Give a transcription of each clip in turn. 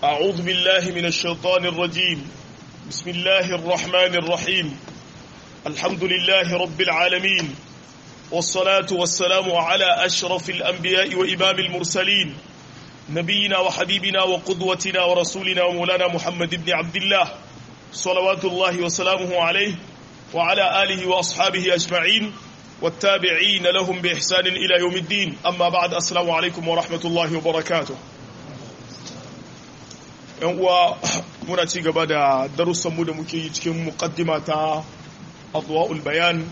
أعوذ بالله من الشيطان الرجيم بسم الله الرحمن الرحيم الحمد لله رب العالمين والصلاة والسلام على أشرف الأنبياء وإمام المرسلين نبينا وحبيبنا وقدوتنا ورسولنا ومولانا محمد بن عبد الله صلوات الله وسلامه عليه وعلى آله وأصحابه أجمعين والتابعين لهم بإحسان إلى يوم الدين أما بعد السلام عليكم ورحمة الله وبركاته yan uwa muna ci gaba da darussanmu da muke yi cikin muqaddima ta adwa'ul bayan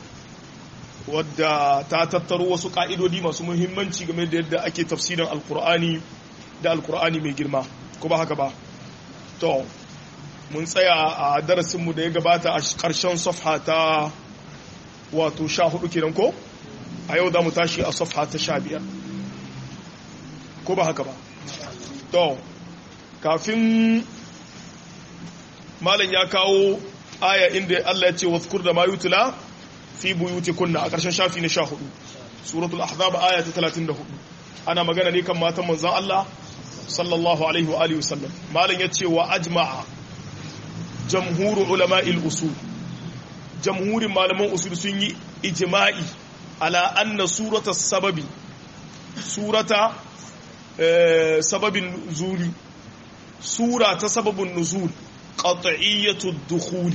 wadda ta tattaro wasu ka'idodi masu muhimmanci game da yadda ake tafsirin alkur'ani da alkur'ani mai girma ko ba haka ba to mun tsaya a darasinmu da ya gabata a ƙarshen safha ta wato sha hudu kenan ko a yau za mu tashi a safha ta sha biyar ko ba haka ba to kafin malam ya kawo aya inda Allah ya ce wazkur da ma yutula fi buyuti kunna a ƙarshen shafi na sha hudu suratul ahzab aya ta 34 ana magana ne kan matan manzon Allah sallallahu alaihi wa alihi wasallam malam ya ce wa ajma'a jamhuru ulama'il usul jamhurin malaman usul sun yi ijma'i ala anna surata sababi surata sababin zuli sura ta sababin nuzul qat'iyyatu dukhuli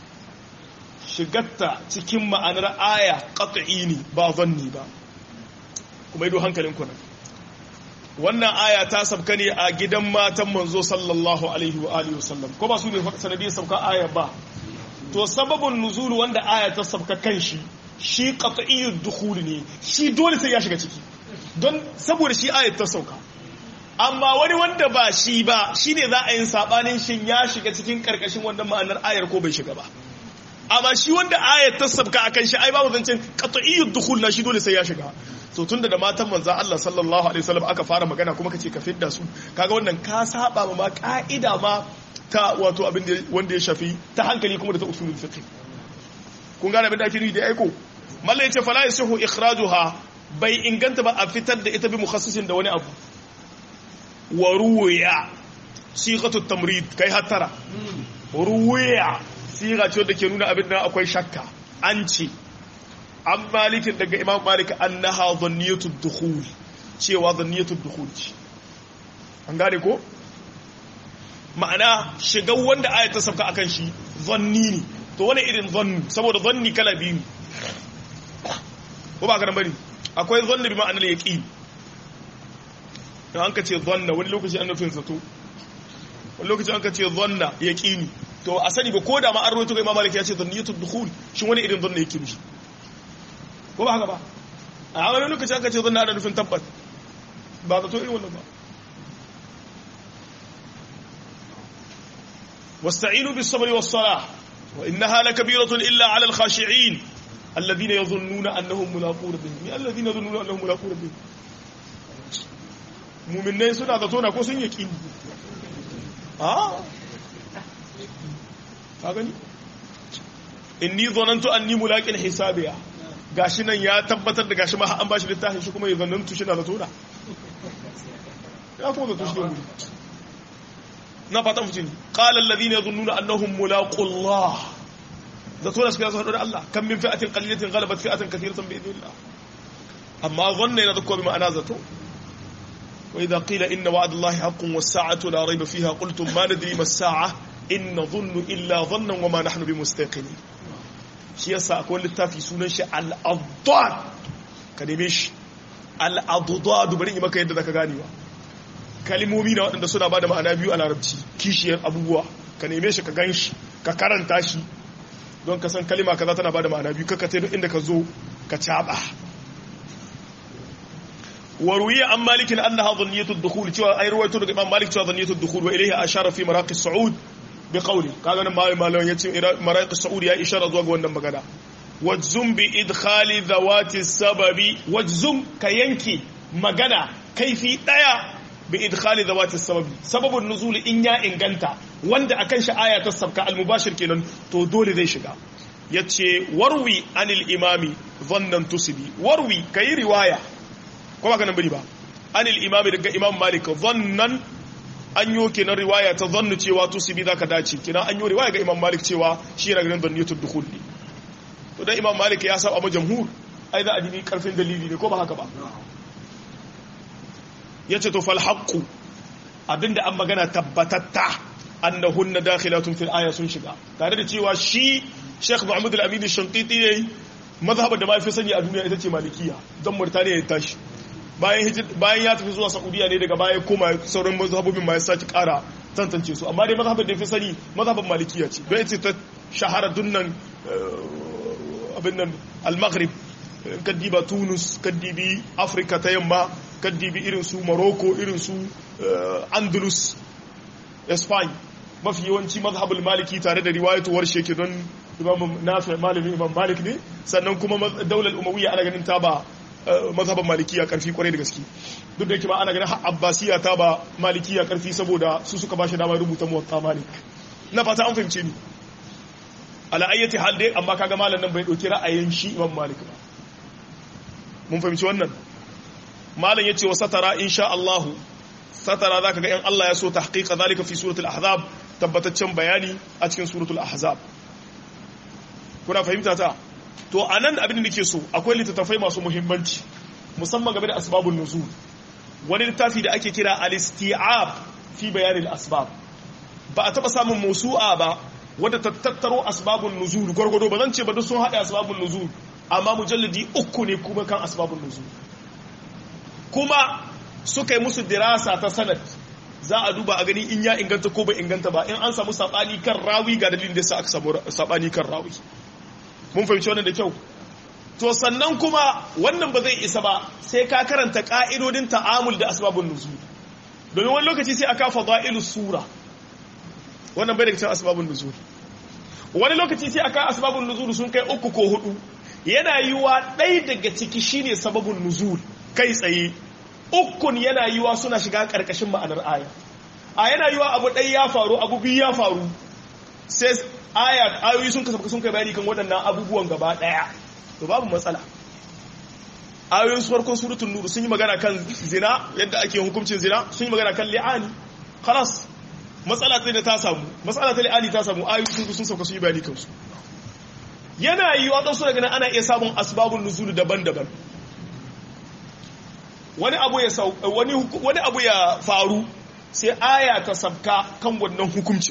shigatta cikin ma'anar aya qat'i ne ba zanni ba kuma ido hankalin ku wannan aya ta sabka ne a gidan matan manzo sallallahu alaihi wa alihi wasallam ko ba su ne sanadiyar sabka aya ba to sababin nuzul wanda aya ta sabka kanshi shi qat'iyyud dukhul ne shi dole sai ya shiga ciki don saboda shi ayat ta sauka amma wani wanda ba shi ba shine za a yin sabanin shin ya shiga cikin karkashin wannan ma'anar ayar ko bai shiga ba amma shi wanda ayat ta sabka akan shi ai babu zancen qat'iyyud dukhul na shi dole sai ya shiga to tunda da matan manzon Allah sallallahu alaihi wasallam aka fara magana kuma kace ka fidda su kaga wannan ka saba ma ka'ida ma ta wato abin da wanda ya shafi ta hankali kuma da ta usulul fiqh kun gane abin da ake nufi da aiko malla yace fala yasihu ikhrajuha bai inganta ba a fitar da ita bi mukhassisin da wani abu wa ruwiya sighatu tamrid kai hattara ruwiya siga ce da ke nuna abin da akwai shakka an ce an malikin daga imam malik annaha dhanniyatu dukhul cewa dhanniyatu dukhul ce an gane ko ma'ana shiga wanda ayat ta sauka akan shi zanni ne to wani irin zanni saboda zanni kala biyu ko ba ka nan bane akwai zanni bi ma'anar yaqin dan an ka ce zanna wani lokaci an nufin zato wani lokaci an ka ce zanna yaqini to a sani ba ko da ma an rawaito ga imam malik ya ce zanniyatu dukhul shin wani irin zanna yake mishi ko ba haka ba a wani lokaci an ka ce zanna ana nufin tabbat ba zato irin wannan ba واستعينوا بالصبر والصلاة وإنها لكبيرة إلا على الخاشعين الذين يظنون أنهم ملاقون ربهم الذين يظنون أنهم ملاقون ربهم muminai suna da tona ko sun yi ƙini a ka gani inni zonantu an ni mulaƙin hisabiya gashi nan ya tabbatar da gashi ma an bashi littafin shi kuma ya zonantu shi na da tona ya kuma zato shi ne na fatan mutum qala alladhina yadhunnuna annahum mulaqullah zato da suka zo da Allah kan min fi'atin qalilatin ghalabat fi'atan kathiratan bi idhnillah amma dhanna yana zakko bi ma'ana zato wa idha qila inna wa'da Allahi haqqun was sa'atu la rayba fiha qultum ma nadri mas sa'a in nadhunnu illa dhannan wa ma nahnu bimustaqinin shi yasa akwai littafi sunan shi al-addad ka neme shi al-addad bari yi maka yadda zaka ganewa kalimomi na waɗanda suna ba da ma'ana biyu a larabci kishiyar abubuwa ka neme shi ka gan shi ka karanta shi don ka san kalima kaza tana ba da ma'ana biyu kaka ta inda ka zo ka caɓa waruwiya an malikin an na ha zanniyatu dukhul cewa ai ruwaito daga imam malik cewa zanniyatu dukhul wa ilayhi ashara fi maraqi saud bi qawli kaga nan malai malai yace maraqi saud ya ishara zuwa ga wannan magana wajzum bi idkhali zawati sababi wajzum ka yanke magana kaifi daya bi idkhali zawati sababi sababun nuzul in ya inganta wanda akan shi aya ta sabka al-mubashir kenan to dole zai shiga yace warwi anil imami dhannan tusibi warwi kai riwaya ko ba kana bari ba anil imami daga imam malik dhannan an yi kenan riwaya ta zannu cewa tusibi zaka dace kenan an yi riwaya ga imam malik cewa shi yana ganin zanniyatul dukhul ne to dan imam malik ya saba ma jamhur ai za a dibi karfin dalili ne ko ba haka ba yace to fal haqqu abinda an magana tabbatatta annahunna dakhilatun fil aya sun shiga tare da cewa shi Sheikh Muhammad Al-Amin Shanqiti yayi mazhabar da ma fi sani a duniya ita ce malikiya don Murtaniya ya tashi bayan bayan ya tafi zuwa Saudiya ne daga baya koma sauran mazhabobin ma ya saki kara tantance su amma dai mazhabar da fi sani mazhabar malikiya ce don ita ta shahara dunnan abin nan al-Maghrib kaddiba Tunus kaddibi Afrika ta yamma kaddibi irin su Morocco irin su Andalus Spain mafi yawanci mazhabul maliki tare da riwayatuwar sheke don imam nafi malamin imam malik ne sannan kuma daular umawiyya ana ganin ta ba mazhaban malikiya karfi kwarai da gaske duk da yake ba ana ganin abbasiya ta ba malikiya karfi saboda su suka bashi dama rubuta muwatta malik na fata an fahimce ni ala ayyati hal dai amma kaga malam nan bai dauki ra'ayin shi imam malik ba mun fahimci wannan malam yace wa satara insha Allah satara zaka ga in Allah ya so tahqiqa zalika fi suratul ahzab tabbataccen bayani a cikin suratul ahzab kuna fahimta ta to anan abin da nake so akwai littattafai masu muhimmanci musamman game da asbabun nuzul wani littafi da ake kira al-isti'ab fi bayanin asbab ba a taba samun musu'a ba wadda ta tattaro asbabun nuzul gwargwado ba zan ce ba duk sun haɗa asbabun nuzul amma mujalladi uku ne kuma kan asbabun nuzul kuma suka yi musu dirasa ta sanad za a duba a gani in ya inganta ko bai inganta ba in an samu sabani kan rawi ga dalilin da sa aka samu sabani kan rawi mun fahimci wannan da kyau to sannan kuma wannan ba zai isa ba sai ka karanta ka'idodin ta'amul da asbabun nuzul domin wani lokaci sai aka fadailus sura wannan bai daga cikin asbabun nuzul wani lokaci sai aka asbabun nuzul sun kai uku ko hudu yana yiwa ɗaya daga ciki shine sababun nuzul kai tsaye ukun yana yiwa suna shiga ƙarƙashin ma'anar aya a yana yiwa abu ɗaya ya faru abu biyu ya faru sai aya ayoyi sun kasafka sun kai bayani kan waɗannan abubuwan gaba ɗaya to babu matsala ayoyin su farkon suratul nur sun yi magana kan zina yadda ake hukuncin zina sun yi magana kan li'ani khalas matsala ta da ta samu matsala ta li'ani ta samu ayoyi sun sun sauka sun yi bayani kansu yana yiwa ɗansu daga nan ana iya samun asbabun nuzulu daban-daban wani abu ya wani wani abu ya faru sai aya ta sabka kan wannan hukunci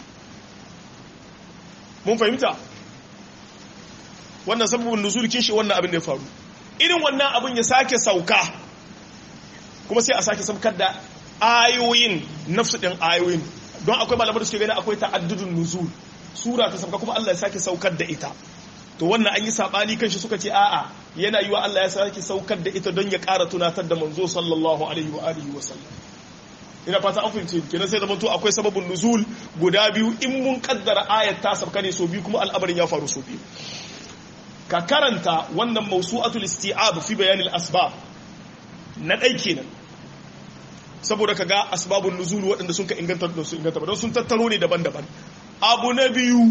mun fahimta wannan sababin nuzul kin shi wannan abin da ya faru irin wannan abin ya sake sauka kuma sai a sake sabkar da ayoyin nafsu din ayoyin don akwai malamar da suke gani akwai ta'addudun nuzul sura ta sabka kuma Allah ya sake saukar da ita to wannan an yi sabani kan shi suka ce a'a yana yiwa Allah ya sake saukar da ita don ya ƙara tunatar da manzo sallallahu alaihi wa alihi wa sallam ina fata an fahimce kenan sai da to akwai sababin nuzul guda biyu in mun kaddara ayat ta sabka ne so biyu kuma al'amarin ya faru so biyu ka karanta wannan mawsu'atul isti'ab fi bayan al-asbab na dai kenan saboda ka ga asbabun nuzul waɗanda sun ka inganta da su inganta ba don sun tattaro ne daban-daban abu na biyu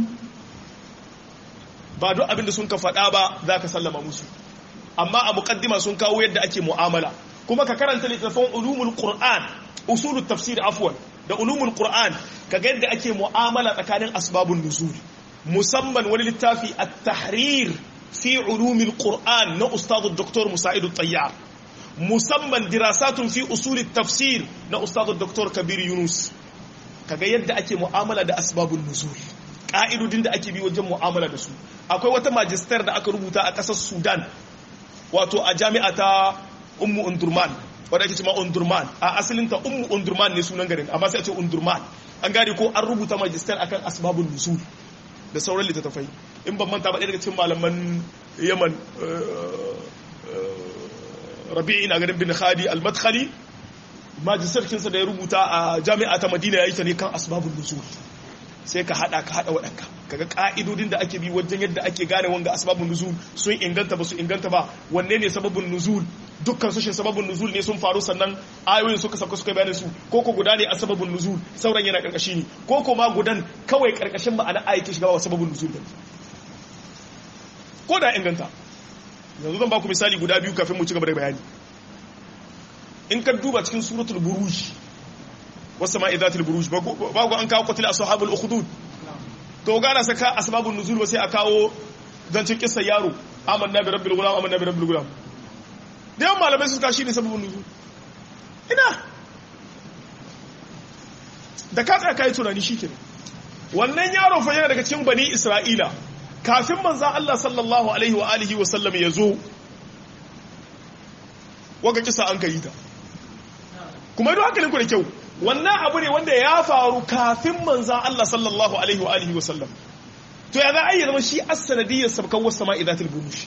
ba duk abinda sun ka faɗa ba za ka sallama musu amma a muƙaddima sun kawo yadda ake mu'amala kuma ka karanta littattafan ulumul qur'an usulul tafsir afwan da ulumul qur'an ka ga yadda ake mu'amala tsakanin asbabun nuzul musamman wani littafi at-tahrir fi ulumul qur'an na ustadu dr musa'id at-tayyar musamman dirasatun fi usulit tafsir na ustadu dr kabir yunus kaga yadda ake mu'amala da asbabun nuzul ka'idodin da ake bi wajen mu'amala da su akwai wata majistar da aka rubuta a ƙasar sudan wato a jami'a ta ummu undurman wadda ake cima undurman a asalinta ummu undurman ne sunan garin amma sai a ce undurman an gane ko an rubuta majistar akan asbabun nuzul da sauran littattafai in ban manta ba ɗaya daga cikin malaman yaman rabi'i na garin bin khadi al-madkhali majistar kinsa da ya rubuta a jami'a ta madina ya yi ta ne kan asbabun nuzul sai ka hada ka hada waɗanka kaga ka'idodin da ake bi wajen yadda ake gane wanga asbabun nuzul sun inganta ba su inganta ba wanne ne sababin nuzul dukkan su shin sababin nuzul ne sun faru sannan ayoyin suka sauka suka bayanin su ko ko guda ne a sababin nuzul sauran yana karkashi ne ko ko ma gudan kawai karkashin ma'ana ayati shiga ba sababin nuzul ba ko da inganta yanzu zan ba ku misali guda biyu kafin mu ci gaba da bayani in ka duba cikin suratul buruj wasu ma idatul buruj ba ku an kawo qatila ashabul ukhdud to gana saka asbabun nuzul ba sai a kawo zancin kissa yaro amanna bi rabbil gulam amanna bi rabbil gulam da yawan malamai suka shi ne sababin nuzul ina da ka tsaya kai tunani shike wannan yaro fa yana daga cikin bani isra'ila kafin manzon Allah sallallahu alaihi wa alihi wa sallam ya zo waka kisa an kai ta kuma idan hankalin ku da kyau wannan abu ne wanda ya faru kafin manzan Allah sallallahu alaihi wa alihi wa sallam to ya za a yi zama shi as-sanadiyyar sabkan wasu sama idatul burush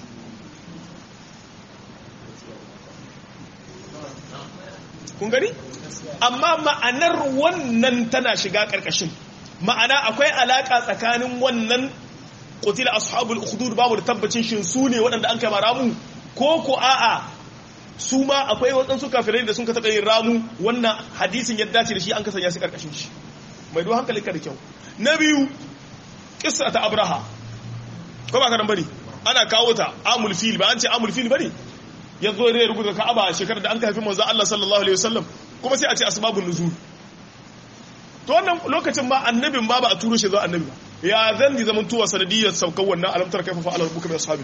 kun gani amma ma'anar wannan tana shiga karkashin ma'ana akwai alaka tsakanin wannan qutila ashabul ukhdud babu da tabbacin shin su ne waɗanda an kai maramu ko ko a'a su ma akwai waɗansu kafirai da sun ka taɓa yin ramu wannan hadisin ya dace da shi an kasanya su ƙarƙashin shi mai duwa hankali ka da kyau na biyu kissa ta abraha ko ba ka nan bane ana kawo ta amul fil ba an ce amul fil bane ya zo ya rubuta ka'aba shekarar da an haifi manzo Allah sallallahu alaihi wasallam kuma sai a ce asbabun nuzul to wannan lokacin ma annabin ma ba a turo shi zuwa annabi ba ya zan ji zaman tuwa sanadiyar saukar wannan alamtar kaifa fa'ala rabbuka bi ashabil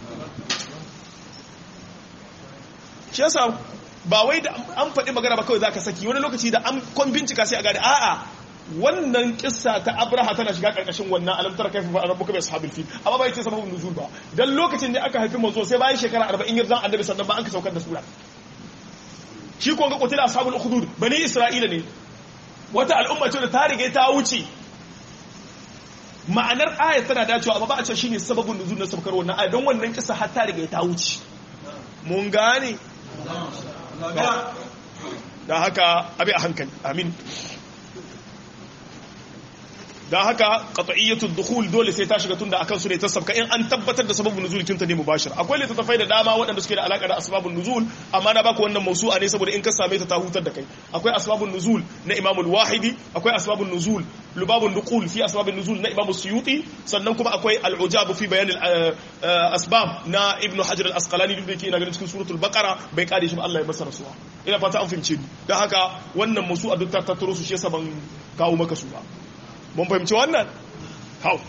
shi yasa ba wai da an faɗi magana ba kawai zaka saki wani lokaci da an kon bincika sai a gane a'a wannan kissa ta abraha tana shiga karkashin wannan alamtar kaifa fa'ala rabbuka bi ashabil fil amma bai ce sababun nuzul ba dan lokacin da aka haifi manzo sai bayan shekara 40 yarzan annabi sannan ba an ka saukar da sura shi ko ga qutila ashabul ukhdud bani isra'ila ne wata al'umma ce da ta riga ta wuce ma'anar ayat tana dacewa amma ba a ce shine sababin nuzul na sabkar wannan ayat don wannan kisa har ta riga ta wuce mun gane da haka abi a hankali amin da haka qat'iyyatud dukhul dole sai ta shiga tunda akan su ne ta sabka in an tabbatar da sababin nuzul kinta ne mubashir akwai littattafai da dama waɗanda suke da alaka da asbabun nuzul amma na baku wannan mausu'a ne saboda in ka same ta ta hutar da kai akwai asbabun nuzul na Imam al-Wahidi akwai asbabun nuzul lubabun nuqul fi asbabun nuzul na Imam Suyuti sannan kuma akwai al-ujab fi bayan al-asbab na Ibn Hajar al-Asqalani duk da yake ina ganin cikin suratul Baqara bai kare shi ba Allah ya masa rasuwa ina fata an fahimce ni dan haka wannan mausu'a duk ta tattaro su shi yasa ban kawo maka su ba mun fahimci wannan hau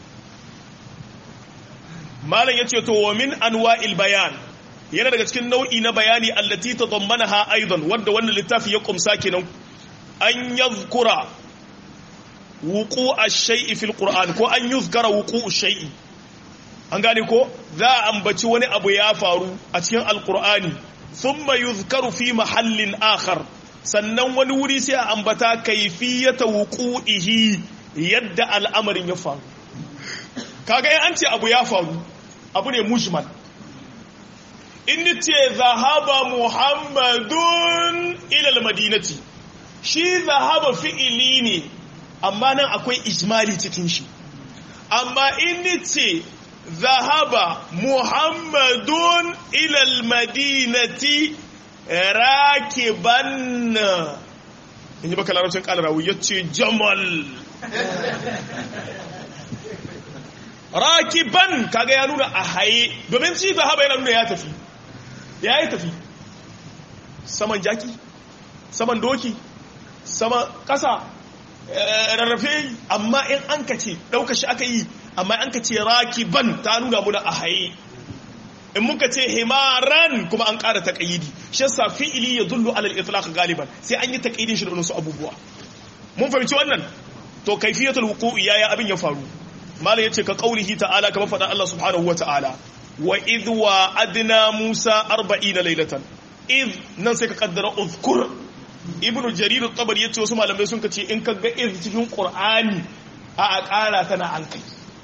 malam ya ce to wa min anwa'il bayan yana daga cikin nau'i na bayani allati tadammanaha aidan wanda wannan littafi ya kumsa kenan an yadhkura wuqu' ash-shay'i fil qur'an ko an yuzkara wuqu' ash-shay'i an gane ko za a ambaci wani abu ya faru a cikin alqur'ani thumma yuzkaru fi mahallin akhar sannan wani wuri sai a ambata kaifiyata wuqu'ihi yadda al'amarin ya faru kaga an ce abu ya faru abu ne mujmal in ce zahaba muhammadun ilal madinati shi zahaba fi'ili ne amma nan akwai ijmali cikin shi amma in ce zahaba muhammadun ilal madinati rakiban in yi baka larabcin kalarawu ya ce jamal rakiban kaga ya nuna a haye domin ci zahaba yana nuna ya tafi ya yi tafi saman jaki saman doki saman kasa rarrafe amma in an ka ce ɗauka shi aka yi amma an ka ce rakiban ta nuna muna a haye in muka ce himaran kuma an ƙara taƙayyidi shi yasa fi'ili ya dullu alal itlaq galiban sai an yi taƙayyidin shi da wasu abubuwa mun fahimci wannan to kaifiyatul wuqu'i yaya abin ya faru malam yace ka qaulihi ta'ala kamar faɗa Allah subhanahu wa ta'ala wa idh wa adna musa 40 laylatan idh nan sai ka kaddara uzkur ibnu jarir at-tabari yace wasu malamai sun kace in ka ga idh cikin qur'ani a a ƙara tana an kai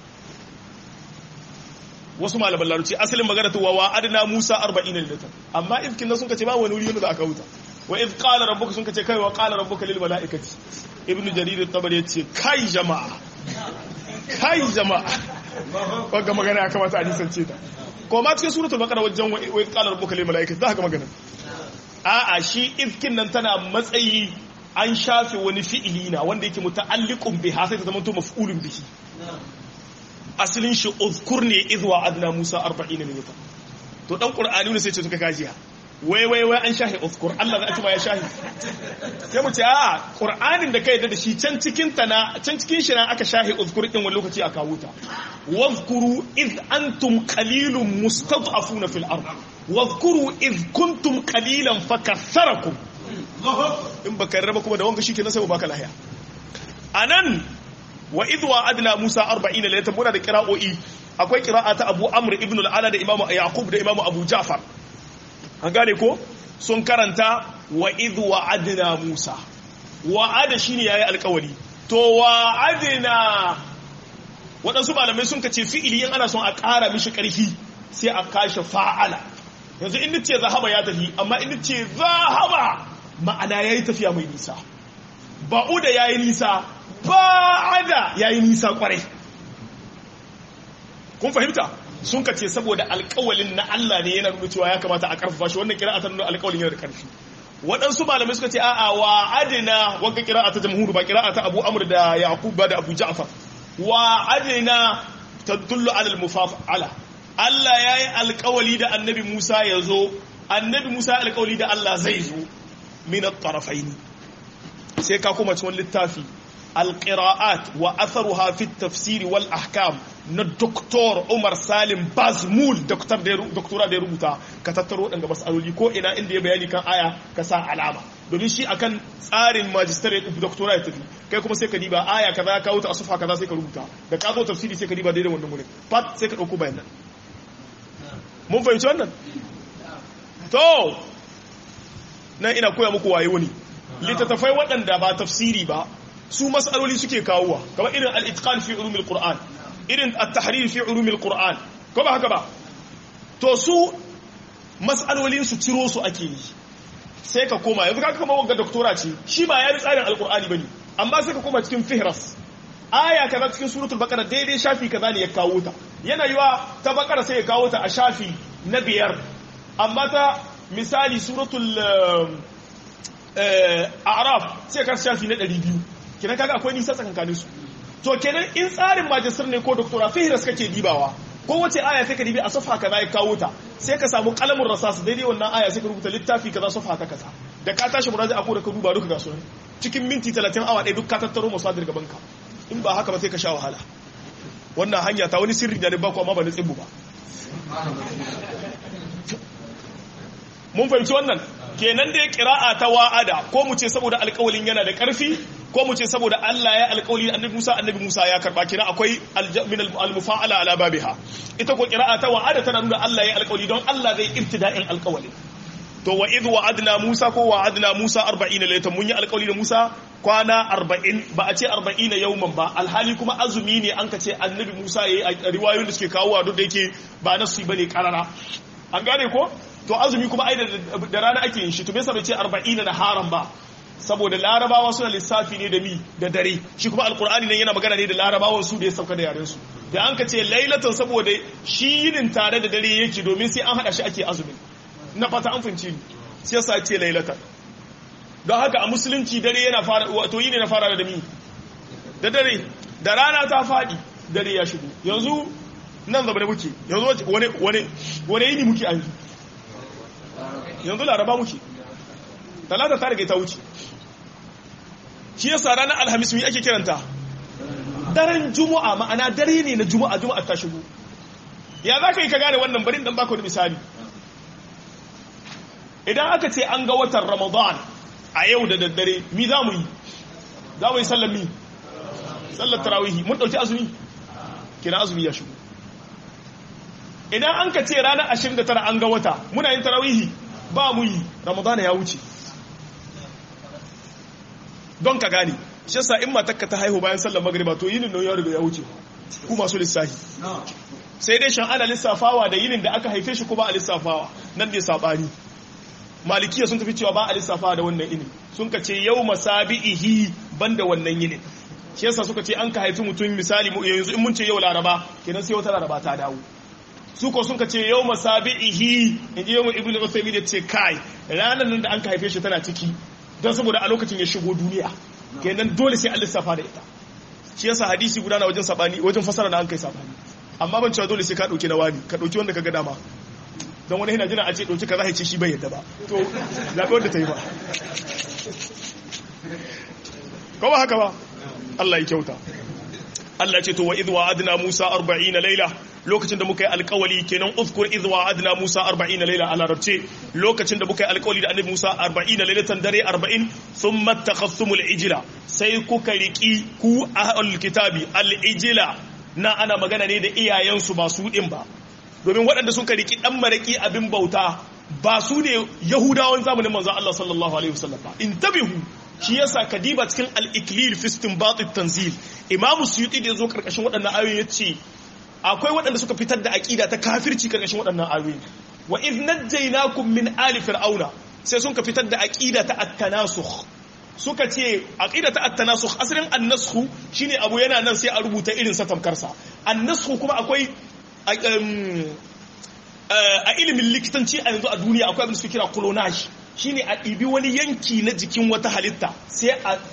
wasu malaman larabci asalin magana ta wa adna musa 40 laylatan amma idh kin sun kace ba wani wuri da aka huta wa idh qala rabbuka sun kace kai wa qala rabbuka lil malaikati ibnu jarir at-tabari yace kai jama'a kai jama'a wanda magana ya kamata a nisance ta ko ma cikin suratul baqara wajen wa idh qala rabbuka lil malaikati za ka magana a'a shi ifkin nan tana matsayi an shafe wani fi'ili na wanda yake muta'alliqun biha sai ta zama to maf'ulun bihi asalin shi uzkur ne idh wa adna musa 40 minata to dan qur'ani ne sai ce suka kajiya wai wai wai an shahi uzkur Allah za a ma ya shahi sai mu ce a qur'anin da kai da shi can cikin ta na can cikin shi na aka shahi uzkur din wani lokaci aka wuta wazkuru id antum qalilun mustad'afuna fil ard wazkuru id kuntum qalilan fakatharakum in baka raba kuma da wanga shikenan sai baka lahiya anan wa id wa'adna musa 40 laylatan muna da qira'o'i akwai qira'a ta abu amr ibn al-ala da imamu yaqub da imamu abu ja'far an gane ko sun karanta wa idh wa'adna Musa wa'ada shine yayi alƙawari to wa'adna waɗansu malamai sun kace fi'ili in ana son a ƙara mishi ƙarfi sai a kashe fa'ala yanzu in nace zahaba ya tafi amma in nace zahaba ma'ana yayi tafiya mai nisa ba'uda yayi nisa ba'ada yayi nisa kwarai kun fahimta sun ka ce saboda alkawalin na Allah ne yana nuna cewa ya kamata a karfafa shi wannan kira'a ta nuna alkawalin yana da karfi waɗansu malamai suka ce a'a wa adina wanda kira'a ta jamhur ba kira'a ta Abu Amr da Yaqub ba da Abu Ja'far wa adina tadullu ala al-mufa'ala Allah yayi alkawali da Annabi Musa ya zo Annabi Musa alkawali da Allah zai zo min at-tarafaini sai ka kuma cikin littafi القراءات وأثرها في التفسير والأحكام na Dr. Umar Salim Bazmul doktora da ya rubuta ka tattaro ɗanga matsaloli ko ina inda ya bayani kan aya ka sa alama domin shi akan tsarin magistrate doktora ya tafi kai kuma sai ka diba aya kaza ya kawo ta asufa kaza sai ka rubuta da ka zo tafsiri sai ka diba daidai wannan wurin fat sai ka ɗauko bayan nan mun fahimci wannan to nan ina koya muku waye wani littattafai waɗanda ba tafsiri ba su matsaloli suke kawowa kamar irin al-itqan fi ulumil qur'an irin at-tahrir fi ulumil qur'an ko ba haka ba to su matsalolin su ciro su ake yi sai ka koma yanzu kaga kamar wanga doktora ce shi ba ya bi tsarin alqur'ani bane amma sai ka koma cikin fihras aya kaza cikin suratul baqara daidai shafi kaza ne ya kawo ta yana yiwa ta baqara sai ya kawo ta a shafi na biyar amma ta misali suratul a'raf sai ka shafi na 200 kenan kaga akwai nisa tsakankanin su to kenan in tsarin majistar ne ko doktora fihras kake dibawa ko wace aya sai ka dibi a safa kaza ya kawo ta sai ka samu kalamin rasas daidai wannan aya sai ka rubuta littafi kaza safa ta kaza da ka tashi muraja ko da ka duba duka ga sunan cikin minti 30 awa ɗaya duk ka tattaro masadir gaban ka in ba haka ba sai ka sha wahala wannan hanya ta wani sirri da ba ku amma ba na tsibbu ba mun fahimci wannan kenan da ya kira'a ta wa'ada ko mu ce saboda alƙawalin yana da ƙarfi ko mu ce saboda Allah ya alƙawali annabi Musa annabi Musa ya karba kira akwai min al-mufa'ala ala babiha ita ko kira'a ta wa'ada tana nuna Allah ya alƙawali don Allah zai ibtida'in alƙawali to wa idh wa'adna Musa ko wa'adna Musa 40 laytan mun yi alƙawali da Musa kwana 40 ba a ce 40 yawman ba alhali kuma azumi ne an ka ce annabi Musa yayi riwayoyin da suke kawo duk da yake ba nasu bane karara an gane ko to azumi kuma ai da rana ake yin shi to me yasa bai ce 40 na haram ba saboda larabawa suna lissafi ne da mi da dare shi kuma alkur'ani nan yana magana ne da larabawan su da ya sauka da yaren su da an ka ce lailatan saboda shi yinin tare da dare yake domin sai an hada shi ake azumi na fata an fahimci ni sai yasa ce lailatan don haka a musulunci dare yana fara wato yini na fara da mi da dare da rana ta fadi dare ya shigo yanzu nan zaba da muke yanzu wani wani wani yini muke an yanzu laraba muke talata ta riga ta wuce shi yasa ranar alhamis mi ake kiranta daren juma'a ma'ana dare ne na juma'a juma'a ta shigo ya za ka yi ka gane wannan barin dan baka wani misali idan aka ce an ga watan ramadan a yau da daddare mi za mu yi za mu yi sallar mi sallar tarawihi mun ɗauki azumi kina azumi ya shigo idan an ka ce ranar 29 an ga wata muna yin tarawihi ba mu yi ramadan ya wuce don ka gane shi yasa in matakka ta haihu bayan sallar magriba to yinin nan ya riga ya wuce ku masu lissafi sai dai shan ana lissafawa da yinin da aka haife shi ko ba a lissafawa nan ne sabani malikiya sun tafi cewa ba a lissafawa da wannan yinin sun ka ce yau masabi'ihi banda wannan yinin shi yasa suka ce an ka haifi mutum misali yanzu in mun ce yau laraba kenan sai wata laraba ta dawo su ko sun ka ce yau masabi'ihi in ji yau ibnu usaymin ya ce kai ranar nan da an ka haife shi tana ciki don saboda a lokacin ya shigo duniya kenan dole sai an lissafa da ita shi yasa hadisi guda na wajen sabani wajen fasara da an kai sabani amma ban cewa dole sai ka dauke na wani ka dauki wanda ka ga dama don wani yana jina a ce ɗauki kaza ya ce shi bai yadda ba to zaɓi wanda ta yi ba ko ba haka ba Allah ya kyauta Allah ce to wa idh wa'adna Musa 40 laila lokacin da muka yi alkawali kenan uzkur idh wa'adna Musa 40 laila a larabce lokacin da muka yi alkawali da annabi Musa 40 lailatan dare 40 thumma takhasumul ijla sai kuka riki ku ahlul kitabi al ijla na ana magana ne da iyayensu ba su din ba domin waɗanda suka riki dan maraki abin bauta ba su ne yahudawan zamanin manzon Allah sallallahu alaihi wasallam ba intabihu shi yasa kadiba cikin al-iklil fi istinbat at-tanzil imamu suyuti da yazo karkashin waɗannan ayoyi yace akwai waɗanda suka fitar da aqida ta kafirci karkashin waɗannan ayoyi wa idh najjaynakum min ali fir'auna sai sun ka fitar da aqida ta at-tanasukh suka ce aqida ta at-tanasukh asalin an-nasakh shine abu yana nan sai a rubuta irin sa tamkarsa an-nasakh kuma akwai a ilimin likitanci a yanzu a duniya akwai abin da suke kira clonage shine a ɗibi wani yanki na jikin wata halitta sai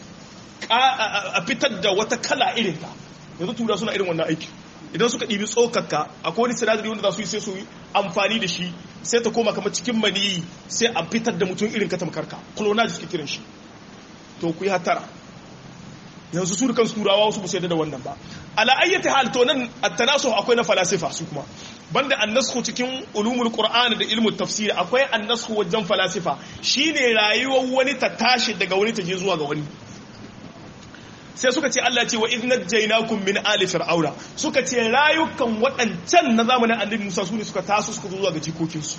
a fitar da wata kala irinta yanzu tura suna irin wannan aiki idan suka ɗibi tsokakka akwai wani sinadari wanda za su yi sai su yi amfani da shi sai ta koma kamar cikin maniyi sai a fitar da mutum irin ka tamkarka clonage suke kiran shi to ku yi hatara yanzu su kan turawa wasu ba su yadda da wannan ba ala ayyati hal to nan at-tanasu akwai na falasifa su kuma banda annasku cikin ulumul qur'ani da ilmu tafsiri akwai annasku wajen falasifa shine rayuwar wani ta tashi daga wani ta je zuwa ga wani sai suka ce Allah ce wa idh najaynakum min ali fir'auna suka ce rayukan waɗancan na zamanin annabi Musa su ne suka taso suka zo zuwa ga jikokinsu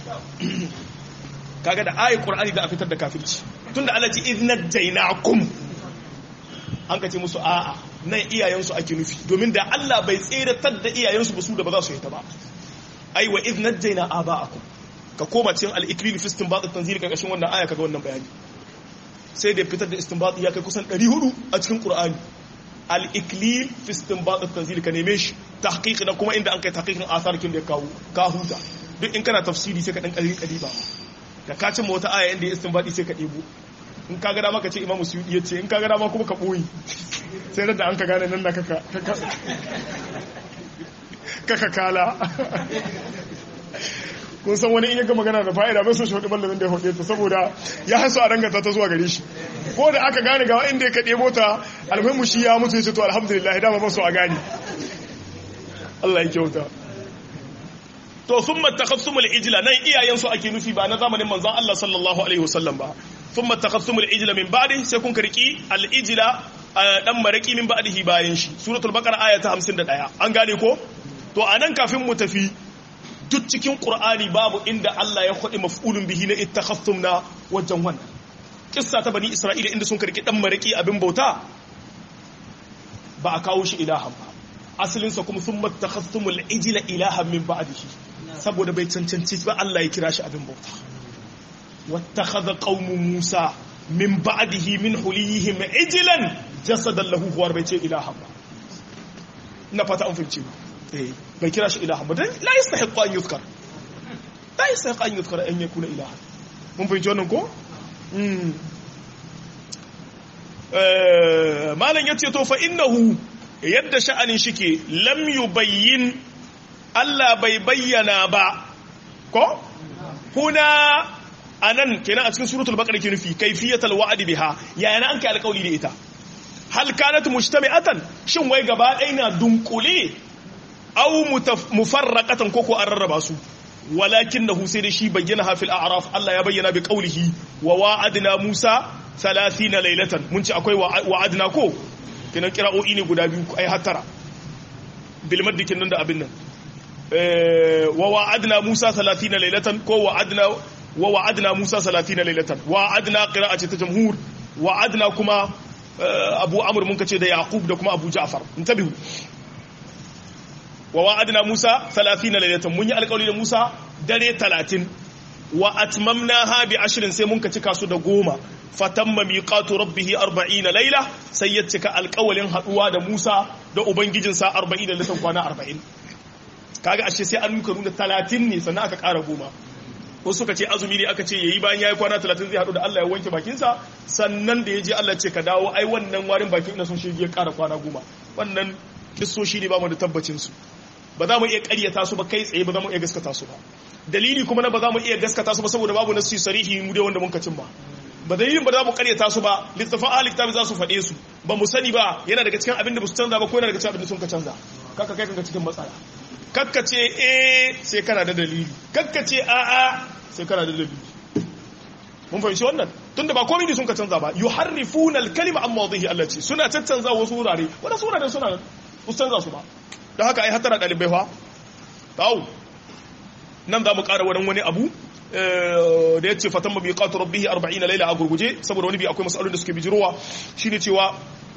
kaga da ayi qur'ani da a fitar da kafirci tunda Allah ce idh najaynakum an ka ce musu a'a nan iyayensu ake nufi domin da Allah bai tseratar da iyayensu ba su da ba za su yi ta ba ai wa idh najjayna aba'akum ka koma cikin al-iklil fi istinbat at-tanzil karkashin wannan aya kaga wannan bayani sai da fitar da istinbat ya kai kusan 400 a cikin Qur'ani al-iklil fi istinbat at-tanzil ka neme shi tahqiq da kuma inda an kai tahqiqin asar kin da kawo ka huta duk in kana tafsiri sai ka dan kalli kaliba da ka cimma wata aya inda istinbati sai ka debo in ka gada maka ce imamu suyudi ya ce in ka gada ma kuma ka ɓoyi sai da an ka gane nan da kaka kala kun san wani in yaga magana da fa'ida bai so shi hudu mallamin da ya hudu ta saboda ya haso a danganta ta zuwa gare shi ko da aka gane ga inda ya kaɗe mota almuhimmu shi ya mutu ya ce to alhamdulillah dama ba so a gane Allah ya kyauta to sun matakhassumul ijla nan iyayensu ake nufi ba na zamanin manzon Allah sallallahu alaihi wasallam ba ثم اتخذتم العجل من بعده sai kun karki al-ijla dan maraki min ba'dihi bayan shi suratul baqara aya ta 51 an gane ko to anan kafin mu tafi duk cikin qur'ani babu inda Allah ya khodi maf'ulun bihi na ittakhadtum na wajen wannan kissa ta bani isra'ila inda sun karki dan maraki abin bauta ba a kawo shi ilahan ba asalin sa kuma thumma ittakhadtumul ijla ilahan min ba'dihi saboda bai cancanci ba Allah ya kira shi abin bauta واتخذ قوم موسى من بعده من حليهم عجلا جسدا له هو بيتي إلها na fata an fahimci ba eh bai kira shi ilaha ba dan la yastahiqu an yuzkar la yastahiqu an yuzkar an yakuna ilaha mun fahimci wannan ko mm eh malan yace to fa innahu yadda sha'anin shike lam yubayyin Allah bai bayyana ba ko kuna anan kenan a cikin suratul baqara ke nufi kayfiyatul wa'd biha yaya an kai alƙawari da ita hal kanat mujtami'atan shin wai gaba ɗaya na dunkule aw mufarraqatan koko an rarraba su walakinahu sai da shi bayyana hafil a'raf Allah ya bayyana bi qawlihi wa wa'adna Musa 30 laylatan mun ci akwai wa'adna ko kenan kira'o'i ne guda biyu ai hattara bil maddikin nan da abin nan wa wa'adna Musa 30 laylatan ko wa'adna wa wa'adna Musa 30 laylatan wa'adna qira'ati ta jamhur wa'adna kuma Abu Amr mun kace da Yaqub da kuma Abu Ja'far intabihu wa wa'adna Musa 30 laylatan mun yi alƙawari da Musa dare 30 wa atmamnaha bi ashrin sai mun ka cika su da goma fatamma miqatu rabbih 40 layla sai ya cika alƙawalin haduwa da Musa da ubangijinsa 40 da litan kwana 40 kaga ashe sai an nuka nuna 30 ne sannan aka ƙara goma wasu suka ce azumi ne aka ce yayi bayan yayi kwana 30 zai hadu da Allah ya wanke bakinsa sannan da yaje Allah ce ka dawo ai wannan warin bakin ina son shi ya ƙara kwana goma wannan kissoshi ne ba mu da tabbacin su ba za mu iya ƙaryata su ba kai tsaye ba za mu iya gaskata su ba dalili kuma na ba za mu iya gaskata su ba saboda babu nasu sarihi mu dai wanda mun ka cimma ba dalilin ba za mu karyata su ba littafin ahli kitabi za su faɗe su ba mu sani ba yana daga cikin abin da ba su canza ba ko yana daga cikin abin da sun ka canza kaka kai kanka cikin matsala kakka ce eh sai kana da dalili kakka ce a'a sai kana da dalili mun fahimci wannan tunda ba komai ne sun ka canza ba yuharrifuna al-kalima an mawdihi Allah ce suna caccanza wasu wurare wanda wurare suna su canza su ba don haka ai hatara dalibai fa tawo nan za mu ƙara wani wani abu da ya ce fatan mabi ƙatu rabbihi 40 laila a gurguje saboda wani bi akwai masalolin da suke bijirowa shine cewa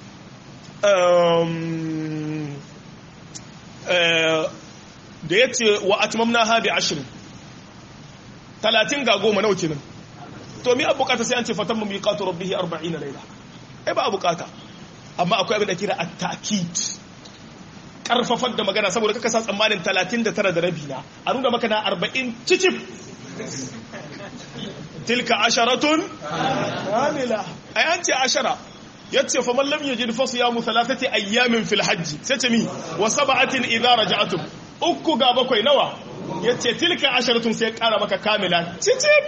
da ya ce wa atmamna ha bi ashirin talatin ga goma nawa kenan to mi bukata sai an ce fatan mabi ƙatu rabbihi 40 laila ai ba a bukata amma akwai abin da kira at-ta'kid karfafar da magana saboda kaka sa tsammanin 39 da rabi na a nuna maka na 40 cicif tilka asharatun kamila ai an ce ashara yace fa man lam yajid fa siyamu thalathati ayyamin fil hajj sai ce mi wa sab'atin idza raja'tum uku ga bakwai nawa yace tilka asharatun sai kara maka kamila cicif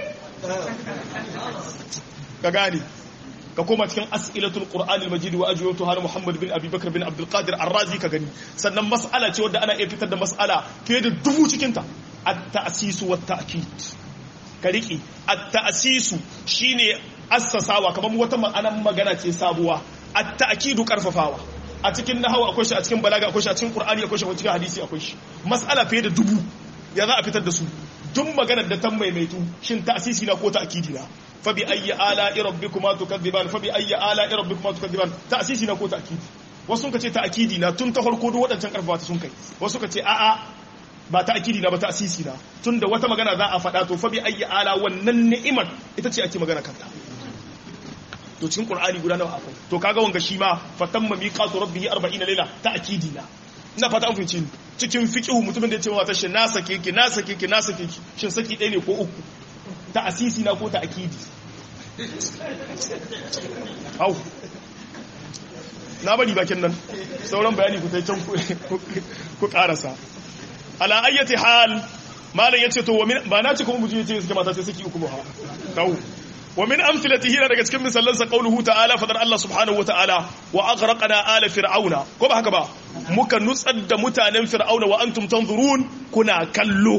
ka gani ka koma cikin as'ilatul qur'anil majid wa ajwatu har muhammad bin abi bakr bin abdul qadir ar-razi ka gani sannan mas'ala ce wadda ana iya fitar da mas'ala fiye da dubu cikin ta at-ta'sis wa at-ta'kid ka riki at-ta'sisu shine assasawa kamar wata ma'anar magana ce sabuwa at-ta'kidu karfafawa a cikin nahwu akwai shi a cikin balaga akwai shi a cikin qur'ani akwai shi a cikin hadisi akwai shi mas'ala fiye da dubu ya za a fitar da su duk maganar da ta maimaitu shin ta'sisi na ko ta'kidi na fabi ayyi ala'i rabbikuma tukadziban fabi ayyi ala'i rabbikuma tukadziban ta'sisi na ko ta'kidi wasu ka ce ta'kidi na tun ta farko duk wadancan karfafa ta sun kai wasu ka ce a'a ba ta'kidi na ba ta'sisi na tunda wata magana za a faɗa to fabi ayyi ala wannan ni'imar ita ce ake magana kanta to cikin qur'ani guda nawa akwai to kaga wanga shi ma fatamma miqatu rabbihi 40 layla ta'kidi na ina fata an fahimci cikin fiqhu mutumin da ya ce wa ta shi na sake ki na sake ki na sake ki shin saki ɗaya ne ko uku ta asisi na ko ta akidi hau na bari bakin nan sauran bayani ku can ku karasa ala ayyati hal malam yace to ba na ci kuma mutum yace suke mata sai saki uku ba hau wa min amthilatihi daga cikin misalan sa qauluhu ta'ala fadar Allah subhanahu wa ta'ala wa aghraqna ala fir'auna ko ba haka ba muka nutsar da mutanen fir'auna wa antum tanzurun kuna kallo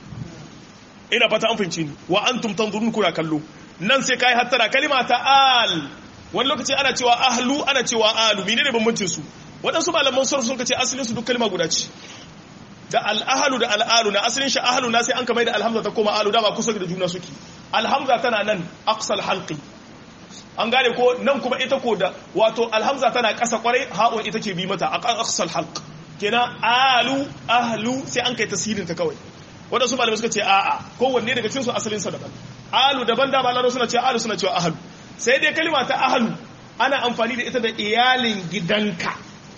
ina fata an fahimci ni wa antum tanzurun kuna kallo nan sai kai hattara kalima ta al wani lokaci ana cewa ahlu ana cewa alu menene bambancin su waɗansu malaman sarf sun kace asalin su duk kalma guda ce da al-ahlu da al-alu na asalin shi ahlu na sai an kamar da alhamza ta koma alu dama kusa da juna suke alhamza tana nan aqsal halqi an gane ko nan kuma ita ko da wato alhamza tana ƙasa kwarai ha'un ita ke bi mata a aqsal halq kenan alu ahlu sai an kai tasirin ta kawai waɗansu malamai suka ce a'a kowanne daga cikin su asalin sa daban alu daban da malaro suna ce alu suna cewa ahlu sai dai kalima ta ahlu ana amfani da ita da iyalin gidanka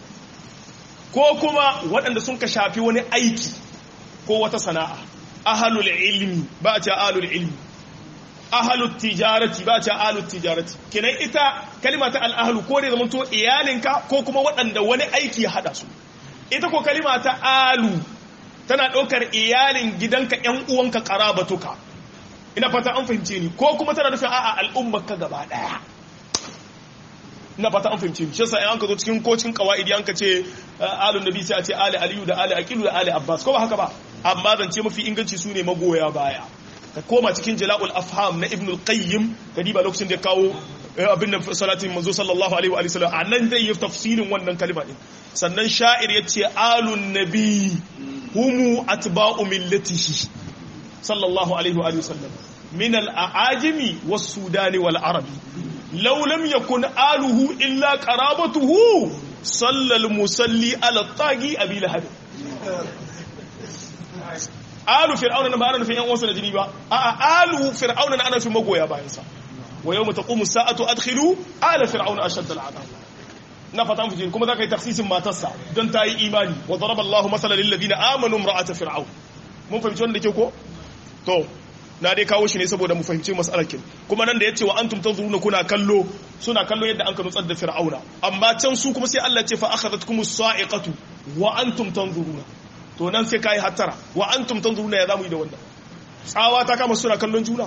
ko kuma waɗanda sun ka shafi wani aiki ko wata sana'a ahalul ilmi ba a ce ahalul ilmi ahalut tijarati ba a ce ahalut tijarati kenan ita kalima ta al'ahlu ko da zama to iyalinka ko kuma waɗanda wani aiki ya haɗa su ita ko kalima ta alu tana ɗaukar iyalin gidanka ‘yan uwanka ƙarabatuka ina fata an fahimce ni ko kuma tana nufin a'a al'ummarka gaba ɗaya ina fata an fahimce ni shi yasa an ka zo cikin kocin kawaidi an ka ce alun nabi sai a ce ali aliyu da ali aqilu da ali abbas ko ba haka ba amma zance mafi inganci su ne magoya baya ka koma cikin jala'ul afham na ibn al-qayyim ka diba lokacin da ya kawo abin nan salatin manzo sallallahu alaihi wa sallam anan zai yi tafsirin wannan kalma din sannan sha'ir yace alun nabi humu atba'u millatihi sallallahu alaihi wa sallam min al-aajimi was-sudani wal-arabi law lam yakun aluhu illa qarabatuhu sallal musalli ala tagi abi lahab alu fir'auna na ba ana nufin yan uwansa da jini ba a'a alu fir'auna na ana nufin magoya bayan sa wa yawma taqumu sa'atu adkhilu ala fir'auna ashad al'adab na fatan fujin kuma zaka yi takhsisin matarsa don ta yi imani wa daraba Allahu masalan lil ladina amanu imra'ata fir'aun mun fahimci wannan da ke ko to na dai kawo shi ne saboda mu fahimci mas'alar kin kuma nan da yace wa antum tanzuruna kuna kallo suna kallo yadda an ka nutsar da fir'auna amma can su kuma sai Allah ya ce fa akhadhatkumus sa'iqatu wa antum tanzuruna to nan sai kai hattara wa antum tanzuruna ya zamu yi da wannan tsawa ta kama suna kallon juna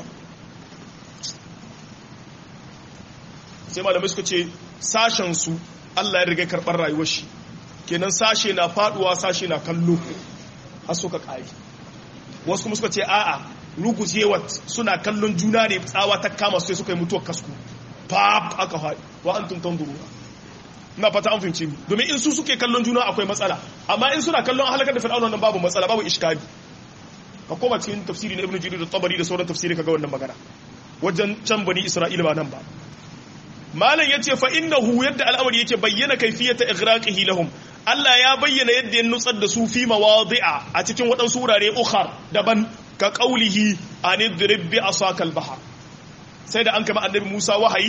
sai malamai suka ce sashen su Allah ya riga karɓar rayuwar shi kenan sashe na faduwa sashe na kallo har suka ƙari wasu kuma suka ce a'a rugujewat suna kallon juna ne tsawa ta kama sai suka yi mutuwar kasku pap aka haɗi wa an tuntan durura na fata an fahimci mi domin in su suke kallon juna akwai matsala amma in suna kallon halakar da fir'auna nan babu matsala babu iskali ka koma cikin tafsiri na ibnu jarir da tabari da sauran tafsiri kaga wannan magana wajen can bani isra'ila ba nan ba malam yace fa innahu yadda al'amari yake bayyana kayfiyata ighraqihi lahum Allah ya bayyana yadda ya nutsar da su fi mawadi'a a cikin waɗansu wurare ukhar daban ka qaulihi anidrib bi asakal bahar sai da an kama annabi Musa wahayi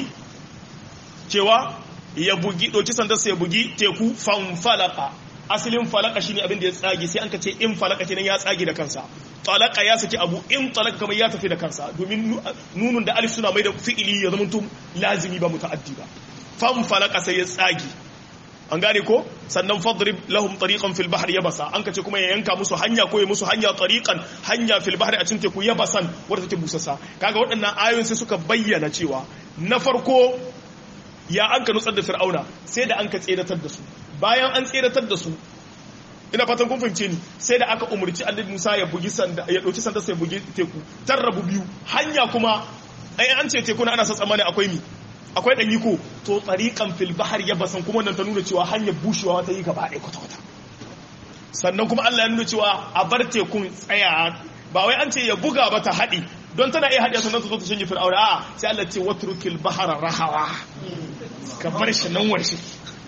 cewa ya bugi doki sandarsa ya bugi teku fanfalaka asalin falaka shine abin da ya tsage sai an ka ce in falaka kenan ya tsage da kansa talaka ya saki abu in talaka kamar ya tafi da kansa domin nunun da alif suna mai da fi'ili ya zama tun lazimi ba muta'addi ba fanfalaka sai ya tsage an gane ko sannan fadrib lahum tariqan fil bahri yabasa an kace kuma ya yanka musu hanya ko ya musu hanya tariqan hanya fil bahri a cikin teku yabasan wadda take busassa kaga waɗannan ayoyin sai suka bayyana cewa na farko ya an ka nutsar da fir'auna sai da an ka tseratar da su bayan an tseratar da su ina fatan kun fahimce ni sai da aka umurci annabi Musa ya bugi sanda ya dauki sanda sai bugi teku tarrabu biyu hanya kuma ai an ce teku na ana sa tsammani akwai mi akwai dan yiko to tsariqan fil bahr yabasan kuma wannan ta nuna cewa hanyar bushewa ta yi gaba ɗaya kwata kwata sannan kuma Allah ya nuna cewa a bar tekun tsaya ba wai an ce ya buga ba ta haɗi don tana iya haɗe sannan ta zo ta shanye fir'auna a'a sai Allah ce watrukil bahara rahawa ka bar shi nan warshe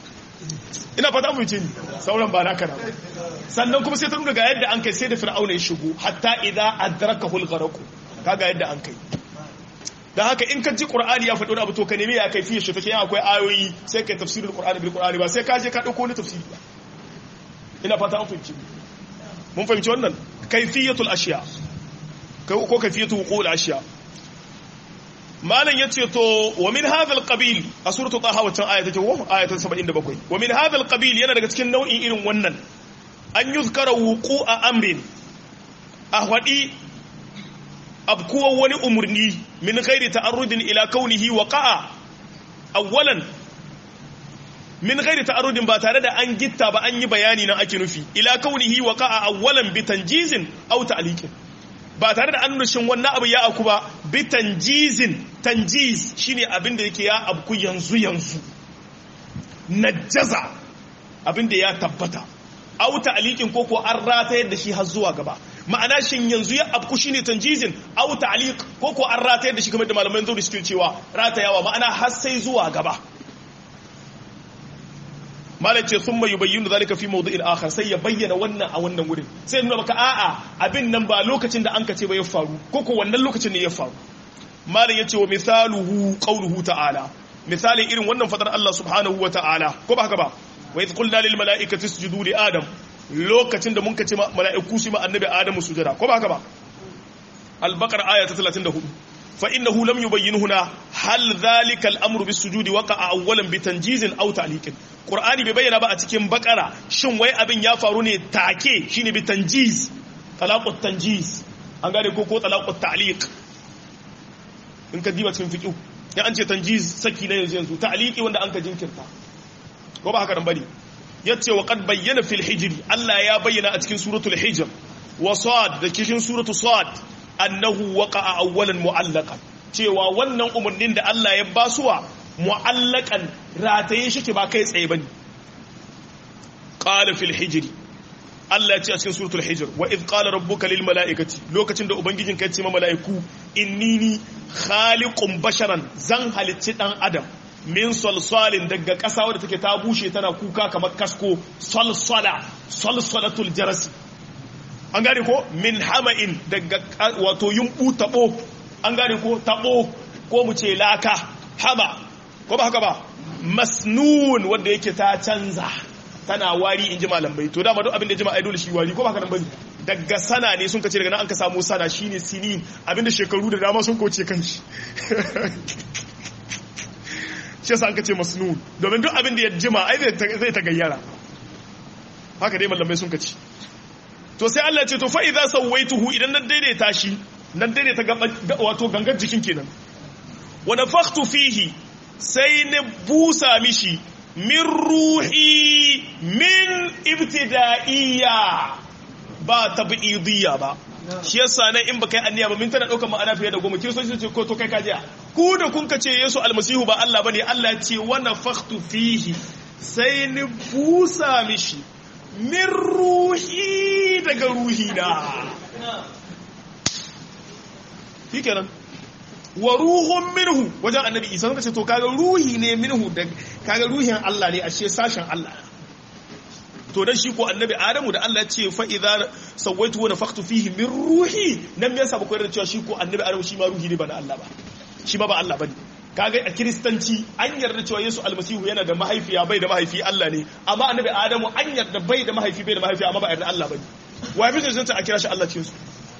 ina fata mu ce ni sauran ba naka na sannan kuma sai ta nuna ga yadda an kai sai da fir'auna ya shigo hatta idza adrakahu al-gharq kaga yadda an kai dan haka in ka ji qur'ani ya faɗi wani abu to ka nemi ya kai fiye shi take akwai ayoyi sai kai tafsirul qur'ani bil qur'ani ba sai ka je ka dauko wani tafsiri ba ina fata an fahimci mun fahimci wannan kayfiyatul ashiya ko kayfiyatu wuqul ashiya malam yace to wa min hadha alqabil a suratu taha wacce aya take ko aya ta 77 wa min hadha alqabil yana daga cikin nau'in irin wannan an yuzkara wuqu'a amrin ahwadi abkuwa wani umurni min ghairi ta'arrudin ila kaunihi waqa'a awwalan min ghairi ta'arrudin ba tare da an gitta ba an yi bayani nan ake nufi ila kaunihi waqa'a awwalan bi tanjizin aw ta'liqin ba tare da annushin wannan abu ya aku ba bi tanjizin tanjiz shine abin da yake ya abku yanzu yanzu najaza abin da ya tabbata au ta'liqin ko ko an ratayar da shi har zuwa gaba ma'ana shin yanzu ya abku shine tanjizin au ta'liq ko ko an ratayar da shi kamar da malaman zauri suke cewa ratayawa ma'ana har sai zuwa gaba malam ce sun mai bayyana zalika fi mawdu'in akhar sai ya bayyana wannan a wannan wurin sai nuna maka a'a abin nan ba lokacin da an kace ba ya faru ko ko wannan lokacin ne ya faru malam yace wa misaluhu qawluhu ta'ala misalin irin wannan fadar Allah subhanahu wa ta'ala ko ba haka ba wa idh qulna lil mala'ikati isjudu li adam lokacin da mun kace mala'iku su ma annabi adam sujada ko ba haka ba al-baqara aya ta 34 فإنه لم يبين هنا هل ذلك الأمر بالسجود وقع أولا بتنجيز أو تعليق قرآني ببين بقى تكين بقرة شن وي أبن يفاروني تاكي شيني بتنجيز طلاق التنجيز أنقال كوكو طلاق التعليق إنك ديبا تكين فيكو يعني أنت تنجيز سكي لا ينزو تعليقي وانا أنك جنكرتا وبا هكذا نبالي yace wa qad bayyana fil hijr Allah ya bayyana a cikin suratul hijr wa sad da cikin suratul sad annahu waqa'a awwalan mu'allaqan cewa wannan umarnin da Allah ya basuwa mu'allaqan rataye shi ke ba kai tsaye bane qala fil hijr Allah ya ce a cikin suratul hijr wa id qala rabbuka lil mala'ikati lokacin da ubangijin ka ya ce ma mala'iku innini khaliqun basharan zan halicci dan adam min salsalin daga ƙasa wadda take ta bushe tana kuka kamar kasko salsala salsalatul jarasi an gane ko min hama'in daga wato yumbu tabo an gane ko tabo ko mu ce laka hama ko ba haka ba masnun wanda yake ta canza tana wari in ji malamai to dama duk abin da jama'a dole shi wari ko ba haka nan bane daga sana ne sun kace daga nan an ka samu sana shine sinin abinda shekaru da dama sun kauce kanshi shi yasa an ka ce masnun domin duk abin da ya jima ai zai ta gayyara haka dai malamai sun kace to sai Allah ce to fa idza sawaituhu idan na daidaita shi nan dai ta wato gangar jikin kenan wa nafakhtu fihi sai na busa mishi min ruhi min ibtida'iyya ba tab'idiyya ba shi yasa nan in baka yi anniya ba min tana daukar ma'ana fiye da goma kiristoci ce ko to kai kajiya ku da kun ce Yesu almasihu ba Allah bane Allah ce wa nafakhtu fihi sai ni busa mishi min ruhi daga ruhi na shikenan wa ruhun minhu wajen annabi isa suka ce to kaga ruhi ne minhu da kaga ruhin Allah ne ashe sashen Allah to dan shi ko annabi adamu da Allah ya ce fa idza sawaitu wa nafakhtu fihi min ruhi nan me yasa ba koyar da cewa shi ko annabi adamu shi ma ruhi ne ba na Allah ba shi ma ba Allah bane kaga a kiristanci an yarda cewa Yesu almasihu yana da mahaifiya bai da mahaifi Allah ne amma annabi adamu an yarda bai da mahaifi bai da mahaifi amma ba yarda Allah bane wa fi cancanta a kira shi Allah cikin su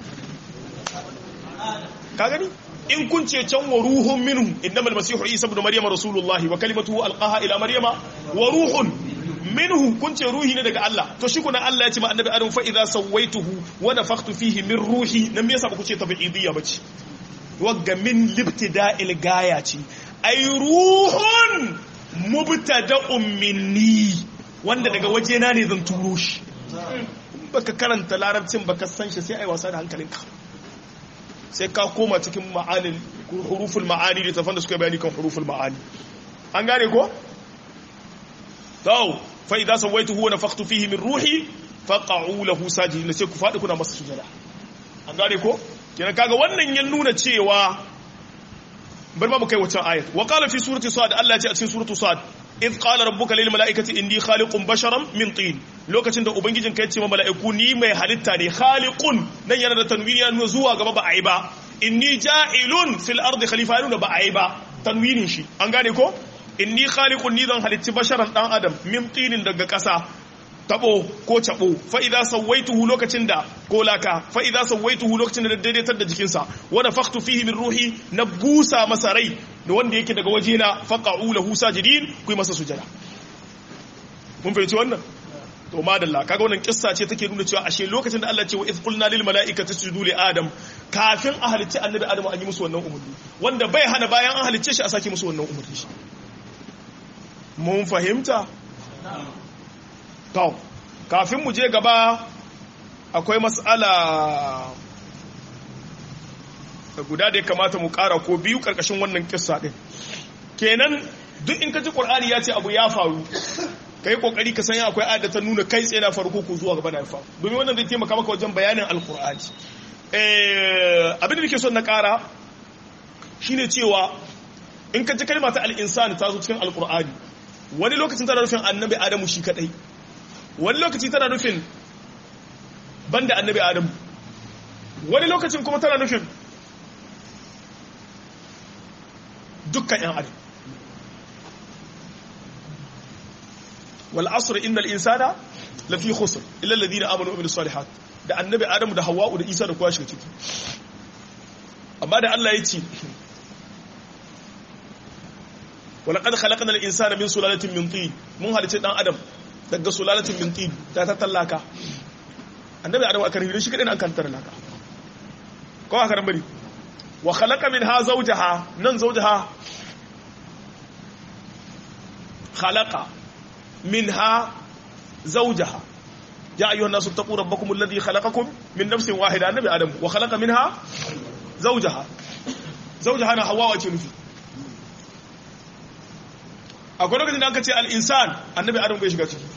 ka gani in kun ce can wa ruhun minhu innamal masihu isa ibn maryama rasulullahi wa kalimatuhu alqaha ila maryama wa ruhun minhu kun ce ruhi ne daga Allah to shi kuna Allah ya ce ma annabi adam fa idza sawaituhu wa nafakhtu fihi min ruhi nan me yasa ba ku ce tabi'idiyya bace wagga min libtida'il gaya ce ay ruhun mubtada'un minni wanda daga wajena ne zan turo shi baka karanta larabcin baka san shi sai ai wasa da hankalinka sai ka koma cikin ma'anin huruful ma'ani da tafan da suka bayani kan huruful ma'ani an gane ko to fa idza sawaituhu wa nafakhtu fihi min ruhi faqa'u lahu sajidin sai ku fadi kuna masa sujada an gane ko kenan kaga wannan ya nuna cewa bar ma mu kai wancan ayat wa qala fi surati sad Allah ya ce a cikin suratu sad idh qala rabbuka lil mala'ikati inni khaliqun basharan min tin lokacin da ubangijin ka yace ma mala'iku ni mai halitta ne khaliqun nan yana da tanwini yana zuwa gaba ba ai ba inni ja'ilun fil ardi khalifa yana ba ai ba tanwinin shi an gane ko inni khaliqun ni zan halitti basharan dan adam min tinin daga kasa tabo ko cabo fa idza sawaituhu lokacin da ko laka fa idza sawaituhu lokacin da daidaitar da jikinsa wa nafakhtu fihi min ruhi na busa masa rai da wanda yake daga wajena faqa'u lahu sajidin ku masa sujada mun fahimci wannan to madalla kaga wannan kissa ce take nuna cewa ashe lokacin da Allah ce wa idh qulna lil mala'ikati isjudu li adam kafin a halicci annabi adam an yi musu wannan umarni wanda bai hana bayan an halicce shi a sake musu wannan umarni mun fahimta to kafin mu je gaba akwai mas'ala guda da ya kamata mu kara ko biyu karkashin wannan kissa din kenan duk in ka ji qur'ani ya ce abu ya faru kai kokari ka san akwai ayat da ta nuna kai tsaye na farko ko zuwa gaba da faru domin wannan zai taimaka maka wajen bayanin alqur'ani eh abin da nake son na kara shine cewa in ka ji kalma ta al-insan ta zo cikin alqur'ani wani lokacin tana nufin annabi adamu shi kadai wani lokaci tana nufin banda annabi adamu wani lokacin kuma tana nufin dukkan yan adam wal asr innal insana lafi khusr illa alladhina amanu wa amilus salihat da annabi adamu da hawwa'u da isa da kowa shiga ciki amma da Allah ya ce ولقد خلقنا الانسان من سلاله من طين mun halice dan adam daga sulalatin min tin ta tatallaka annabi adam aka rubuta shi kadai an kan tarlaka ko aka ran bari wa khalaqa minha zawjaha nan zawjaha khalaqa minha zawjaha ya ayyuhan nasu taqu rabbakum alladhi khalaqakum min nafsin wahida annabi adam wa khalaqa minha zawjaha zawjaha na hawa wace nufi akwai lokacin da aka ce al'insan annabi adam bai shiga ciki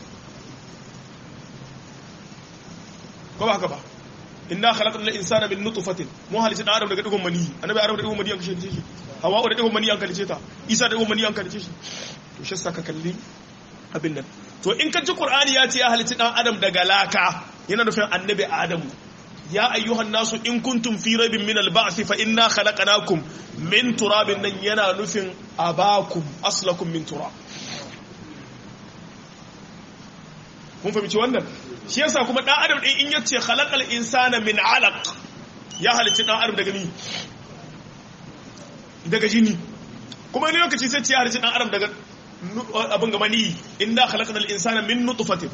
ko ba haka ba inna khalaqna al-insana min nutfatin mu halice dan adam daga digon mani annabi adam da digon mani an kashe shi hawa da digon mani an kalice ta isa da digon mani an kalice shi to shi saka kalli abin nan to in ka ji qur'ani ya ce ya halice dan adam daga laka yana nufin annabi adamu ya ayyuhan nasu in kuntum fi raibin min al-ba'th fa inna khalaqnakum min turabin nan yana nufin abakum aslakum min turab kun fahimci wannan shi yasa kuma dan adam din in yace khalaqal insana min alaq ya halicci dan adam daga ni daga jini kuma ne lokaci sai ce ya halicci dan adam daga abin ga mani inna khalaqnal insana min nutfatin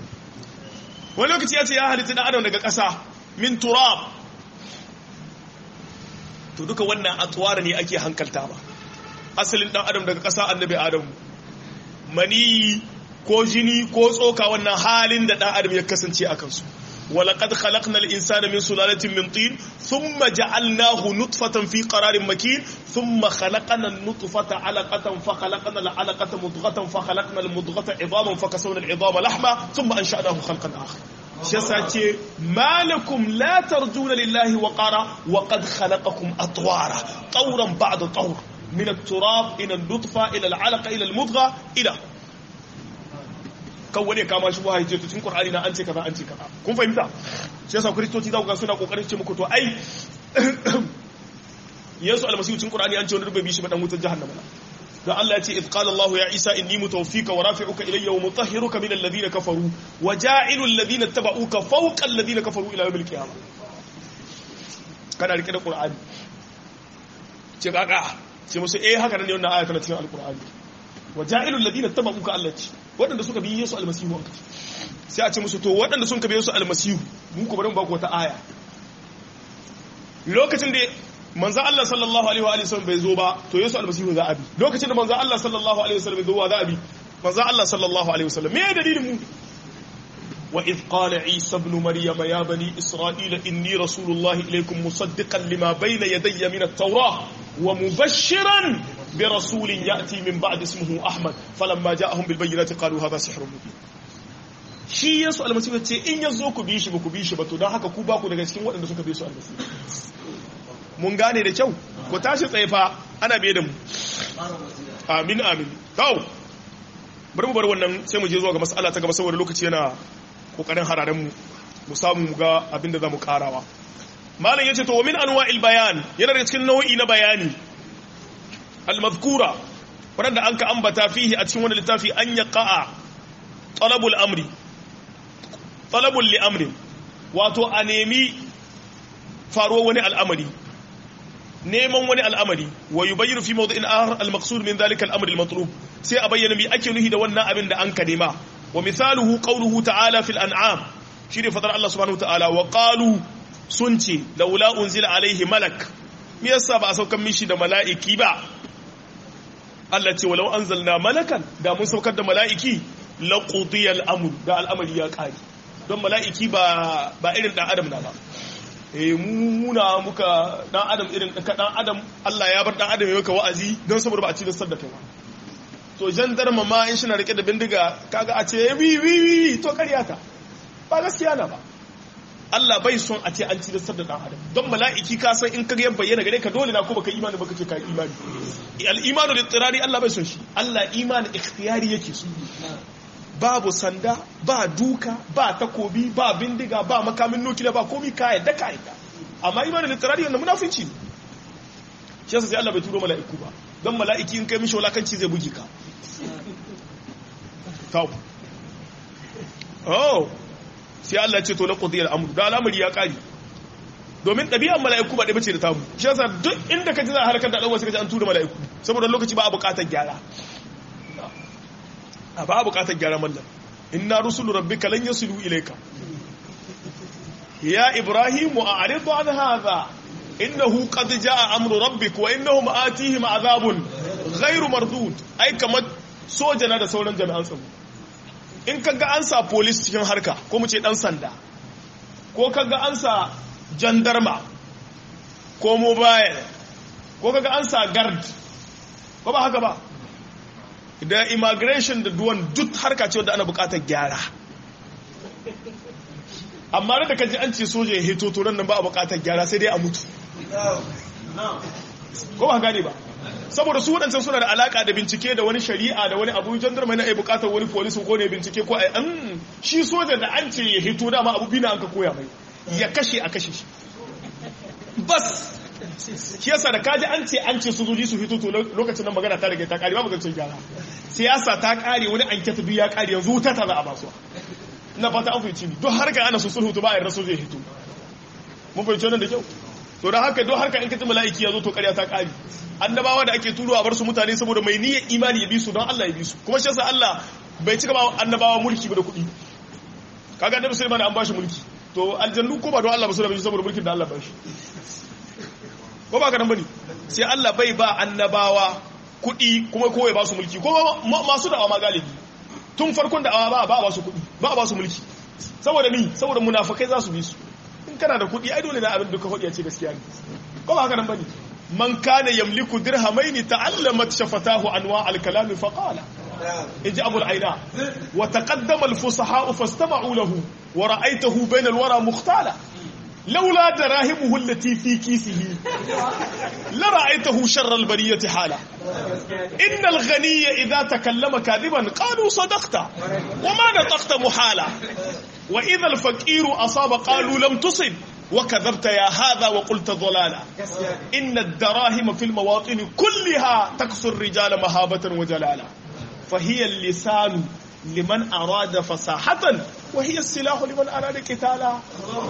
wani lokaci ya ce ya halicci dan adam daga ƙasa min turab to duka wannan atwara ne ake hankalta ba asalin dan adam daga ƙasa annabi adam mani ko jini ko tsoka wannan halin da dan adam ya kasance a kansu ولقد خلقنا الإنسان من سلالة من طين ثم جعلناه نطفة في قرار مكين ثم خلقنا النطفة علقة فخلقنا العلقة مضغة فخلقنا المضغة عظاما فكسونا العظام لحما ثم أنشأناه خلقا آخر شساتي ما لكم لا ترجون لله وقارا وقد خلقكم أطوارا طورا بعد طور من التراب إلى النطفة إلى العلقة إلى المضغة إلى kan wani kama shi wahayi ce to cikin Qur'ani na an ce kaza an ce kaza kun fahimta shi yasa kristoci za ku ga suna kokarin ce muku to ai Yesu almasihu cikin Qur'ani an ce wani rububi shi ba dan wutar jahannama dan Allah ya ce id qala Allah ya Isa inni mutawaffika wa rafi'uka ilayya wa mutahhiruka min alladhina kafaru wa ja'ilu alladhina tabauka fawqa alladhina kafaru ila yawmil qiyamah kana rike da Qur'ani ce kaka ce musu eh haka ne wannan aya tana cikin alqur'ani wa ja'ilul ladina tabauka Allah ce waɗanda suka bi Yesu almasihu an kace sai a ce musu to waɗanda sun ka bi Yesu almasihu mun ku bari mu ba ku wata aya lokacin da manzo Allah sallallahu alaihi wa alihi wasallam bai zo ba to Yesu almasihu za a bi lokacin da manzo Allah sallallahu alaihi wasallam bai zo wa za a bi manzo Allah sallallahu alaihi wasallam me dalilin mu وإذ قال عيسى ابن مريم يا بني إسرائيل إني رسول الله إليكم مصدقا لما بين يدي من التوراة ومبشرا برسول يأتي من بعد اسمه أحمد فلما جاءهم بالبينات قالوا هذا سحر مبين shi yesu almasihu ce in ya zo ku bi shi ba ku bi shi ba to don haka ku ba ku daga cikin waɗanda suka bi su almasihu mun gane da kyau ku tashi tsaye fa ana biye da mu amin amin kawo bari mu bar wannan sai mu je zuwa ga mas'ala ta gaba saboda lokaci yana kokarin hararen mu mu samu mu ga abin da zamu karawa malam yace to wa min anwa'il bayan yana daga cikin nau'i na bayani al-madhkura wanda an ka ambata fihi a cikin wani littafi an yaqa'a talabul amri talabul li amri wato a nemi faruwar wani al'amari neman wani al'amari wa yubayyinu fi mawdi'in akhar al-maqsud min dhalika al-amr al-matlub sai a bayyana me ake nuhi da wannan abin da an ka nema wa misaluhu qawluhu ta'ala fil an'am shine fadar Allah subhanahu wa ta'ala wa qalu sun ce laula unzila alaihi malak me yasa ba a saukan mishi da mala'iki ba Allah ce walau anzalna malakan da mun saukar da mala'iki la qudiya al-amr da al'amari ya kare don mala'iki ba ba irin dan adam na ba eh mu muna muka dan adam irin ka dan adam Allah ya bar dan adam yau wa'azi don saboda ba a ci da sadda kai ba to jandarma ma in shina rike da bindiga kaga a ce wi wi wi to karyata ba gaskiya na ba Allah bai son a ce an ci da sadda dan adam don mala'iki ka san in kaga bayyana gare ka dole na ko baka imani baka ce ka imani al imanu lil tirari Allah bai son shi Allah imani ikhtiyari yake so babu sanda ba duka ba takobi ba bindiga ba makamin nukiliya ba komi ka yadda ka yadda amma imanin littara wanda munafinci ne shi yasa sai Allah bai turo mala'iku ba don mala'iki in kai mishi walakanci zai bugi ka kawo oh sai Allah ce to na qudiyar amru da al'amari ya kare domin ɗabi'ar mala'iku ba ɗaya bace da tamu shi yasa duk inda ka ji za a harkar da ɗan wasu ka ji an tura mala'iku saboda lokaci ba a buƙatar gyara a ba bukatar gyara mallam inna rusulu rabbika lan yasilu ilayka ya ibrahim a'rid an hadha innahu qad jaa amru rabbik wa innahum atihim adhabun ghayru mardud ai kamar soja na da sauran jami'an tsaro in kaga an sa police cikin harka ko mu ce dan sanda ko kaga an sa jandarma ko mobile ko kaga an sa guard ko ba haka ba da immigration da duwan duk harka ce wadda ana bukatar gyara amma da kaji an ce soja ya heto turan nan ba a bukatar gyara sai dai a mutu ko ba gane ba saboda su waɗancan suna da alaka da bincike da wani shari'a da wani abu jandarma na ai bukatar wani polisin ko ne bincike ko ai an shi soja da an ce ya heto dama abu bina an ka koya mai ya kashe a kashe shi bas shi yasa da kaji an ce an ce sojoji su fito to lokacin nan magana ta rage ta kare babu zancen gyara siyasa ta kare wani anketa duk ya kare yanzu wuta ta za a basuwa ina fata an fahimci don harka ana su sulhu to ba a yarda sojoji hito mun fahimci wannan da kyau to da haka don harka in kaji mala'iki ya zo to karya ta kare annabawa da ake turo a bar su mutane saboda mai niyyar imani ya bi su don Allah ya bi su kuma shi yasa Allah bai cika ba annabawa mulki ba da kuɗi kaga annabi Sulaiman an bashi mulki to aljannu ko ba don Allah ba su da saboda mulkin da Allah ba shi ko ba ka nan bane sai Allah bai ba annabawa kuɗi kuma kowai ba su mulki ko masu da'awa ma galibi tun farkon da'awa ba ba ba su kuɗi ba ba su mulki saboda ni saboda munafikai za su bi su in kana da kuɗi ai dole na abin duka faɗi a ce gaskiya ne ko ba haka nan bane man kana yamliku dirhamaini ta'allamat shafatahu anwa al-kalam fa qala inji abul aina wa taqaddama al-fusaha fastama'u lahu wa ra'aytahu bayna al-wara mukhtala لولا دراهمه التي في كيسه لرأيته شر البرية حالا إن الغني إذا تكلم كاذبا قالوا صدقت وما نطقت محالا وإذا الفقير أصاب قالوا لم تصب وكذبت يا هذا وقلت ضلالا إن الدراهم في المواطن كلها تكسر الرجال مهابة وجلالا فهي اللسان liman arada fasahatan wa hiya silahu liman arada qitala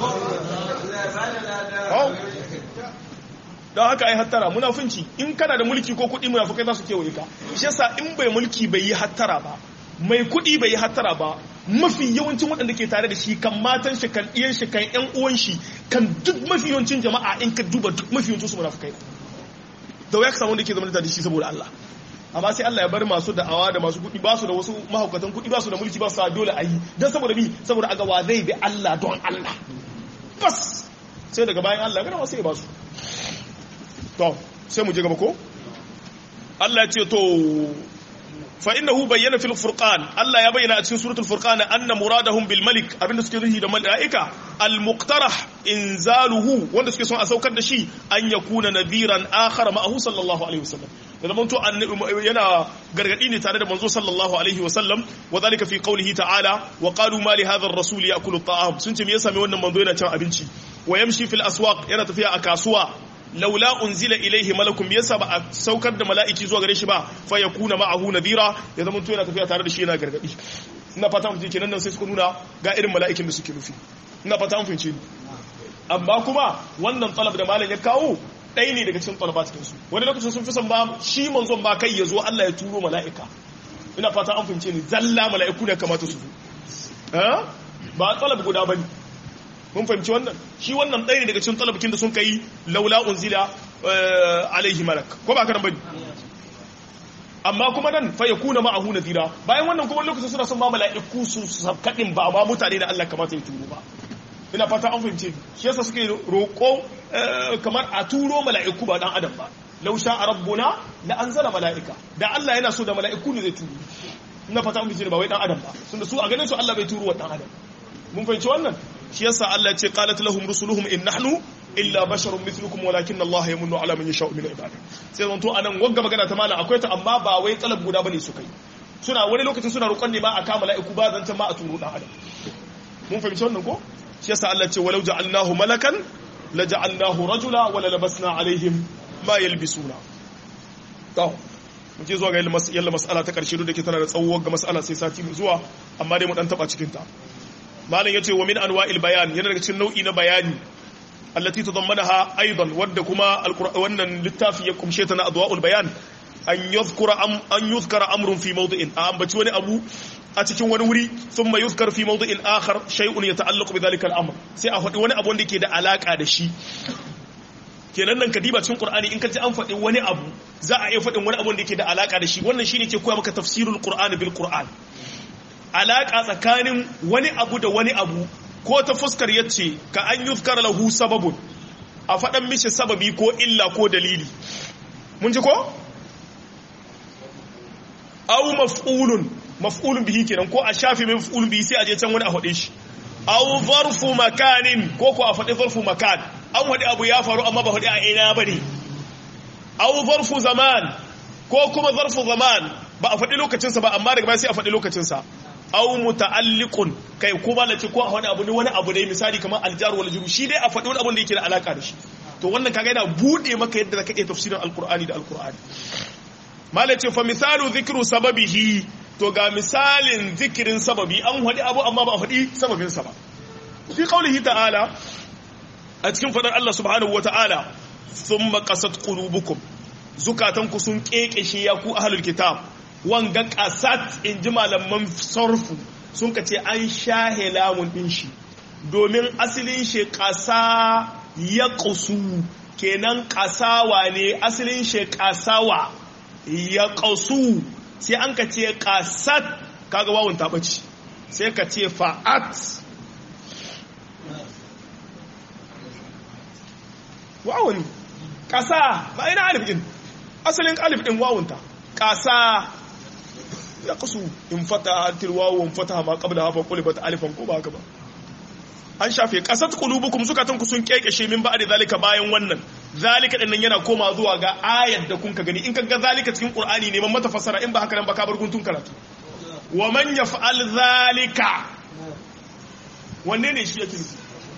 don haka ai hattara munafunci in kana da mulki ko kuɗi munafukai za su kewaye ka shi yasa in bai mulki bai yi hattara ba mai kuɗi bai yi hattara ba mafi yawancin waɗanda ke tare da shi kan matan shi kan iyan shi kan ƴan uwan shi kan duk mafi yawancin jama'a in ka duba duk mafi yawancin su munafukai da waya ka samu wanda ke zama da shi saboda Allah amma sai Allah ya bar masu da'awa da masu kuɗi ba su da wasu mahaukatan kuɗi ba su da mulki ba su da dole a yi don saboda bi saboda aga wa zai bi Allah don Allah bas sai daga bayan Allah gana sai ya ba su to sai mu je gaba ko Allah ya ce to fa innahu bayyana fil furqan Allah ya bayyana a cikin suratul furqan anna muradahum bil malik abinda suke nufi da malaika al muqtarah inzaluhu wanda suke son a saukar da shi an yakuna nadiran akhar ma'ahu sallallahu alaihi wasallam da zaman to yana gargadi ne tare da manzo sallallahu alaihi wasallam wa zalika fi qawlihi ta'ala wa qalu ma li hadha ar-rasul ya'kulu at-ta'am sun ce me yasa me wannan manzo yana cin abinci wa yamshi fil aswaq yana tafiya a kasuwa laula unzila ilaihi malakun yasa ba a saukar da mala'iki zuwa gare shi ba fa yakuna ma'ahu nadira ya zama to yana tafiya tare da shi yana gargadi ina fata mun kenan nan sai suka nuna ga irin mala'ikin da suke nufi ina fata mun fahimce ni amma kuma wannan talab da malam ya kawo ɗaya ne daga cikin talaba cikin su wani lokacin sun fi son ba shi manzon ba kai ya zo Allah ya turo mala'ika ina fata an fahimce ni zalla mala'iku ne kamata su zo ba talab guda bane mun fahimci wannan shi wannan ɗaya ne daga cikin talabakin da sun kai laula unzila alaihi malak ko ba karan bane amma kuma nan fa yakuna ma'ahu nadira bayan wannan kuma lokacin suna son ma mala'iku su sabkadin ba ma mutane da Allah kamata ya turo ba ina fata an fahimce shi yasa suke roƙo kamar a turo mala'iku ba dan adam ba law sha rabbuna la anzala mala'ika da Allah yana so da mala'iku ne zai turo ina fata an fahimce ba wai dan adam ba tunda su a ganin su Allah bai turo wa dan adam mun fahimci wannan shi yasa Allah ce qalat lahum rusuluhum in nahnu illa basharun mithlukum walakin Allah yamunnu ala man yasha'u min ibadihi sai zan to anan wagga magana ta mala akwai ta amma ba wai talab guda bane su kai suna wani lokacin suna roƙon ne ba a kama mala'iku ba zan ma a turo dan adam mun fahimci wannan ko shi yasa Allah ce walau ja'alnahu malakan la ja'alnahu rajula wa la labasna alaihim ma yalbisuna to mu je zuwa ga yalla mas'ala ta karshe da ke tana da tsawo ga mas'ala sai sati mu zuwa amma dai mu dan taba cikin ta malam yace wa min anwa'il bayan yana daga cikin nau'i na bayani allati tadammanaha aidan wadda kuma wannan littafi ya kumshe ta na adwa'ul bayan an yuzkura am an yuzkara amrun fi mawdi'in a ambaci wani abu a cikin wani wuri thumma yuzkar fi mawdi'in akhar shay'un yata'allaqu bi dhalika al-amr sai a faɗi wani abu wanda yake da alaka da shi kenan nan kadiba cikin qur'ani in ka ji an faɗi wani abu za a iya faɗin wani abu wanda yake da alaka da shi wannan shine ke koya maka tafsirul qur'ani bil qur'an alaka tsakanin wani abu da wani abu ko ta fuskar yace ka an yuzkar lahu sababun a faɗan mishi sababi ko illa ko dalili mun ji ko aw maf'ulun maf'ulun bihi kenan ko a shafi mai maf'ulun bihi sai a je can wani a faɗe shi aw zarfu makanin ko ko a faɗi zarfu makan an faɗi abu ya faru amma ba faɗi a ina bane aw zarfu zaman ko kuma zarfu zaman ba a faɗi lokacinsa ba amma daga baya sai a faɗi lokacinsa aw muta'alliqun kai ko ba lace ko a wani abu ne wani abu ne misali kamar aljar wal juru shi dai a faɗi wani abu da yake da alaka da shi to wannan kaga yana bude maka yadda zaka iya tafsirin alqur'ani da alqur'ani malace fa misalu dhikru sababihi to ga misalin zikirin sababi an faɗi abu amma ba a faɗi sababin sa ba fi qaulihi ta'ala a cikin fadar Allah subhanahu wa ta'ala thumma qasat qulubukum zukatanku sun kekeshe ya ku ahlul kitab wanga kasat in ji malaman sarfu sun ka ce an shahe lamun din shi domin asalin shi kasa ya kusu kenan kasawa ne asalin shi kasawa ya kasu sai an ka ce kasat kaga wawun taɓaci sai ka ce fa'at wawun kasa ba ina alif din asalin alif din wawunta kasa ya kasu in fata tilwawo in fata ma qabla hafa qulibat alifan ko ba haka ba an shafe kasat qulubukum zukatan ku sun kekeshe min ba'da zalika bayan wannan zalika din nan yana koma zuwa ga ayat da kun ka gani in ka ga zalika cikin qur'ani ne man mata fasara in ba haka nan ba ka bar guntun karatu wa man yaf'al zalika wanne ne shi yake nufi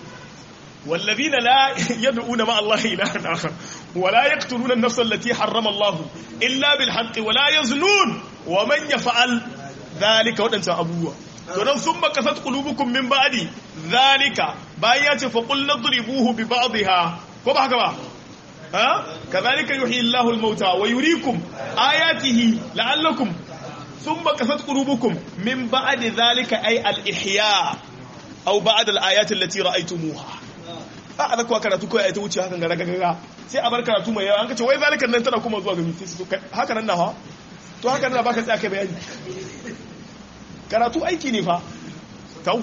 والذين لا يدعون مع الله إلها آخر ولا يقتلون النفس التي حرم الله إلا بالحق ولا يزنون ومن يفعل ذلك ودنت أبوه تنم ثم كثت قلوبكم من بعد ذلك بايات فقلنا اضربوه ببعضها كما هكذا ها كذلك يحيي الله الموتى ويريكم آياته لعلكم ثم كثت قلوبكم من بعد ذلك أي الإحياء أو بعد الآيات التي رأيتموها a a kuwa karatu kawai a ta wuce hakan gara gaga sai a bar karatu mai yawa an kace wai zalikan nan tana kuma zuwa ga miti su haka nan nawa to haka nan baka tsaya kai bayani karatu aiki ne fa tau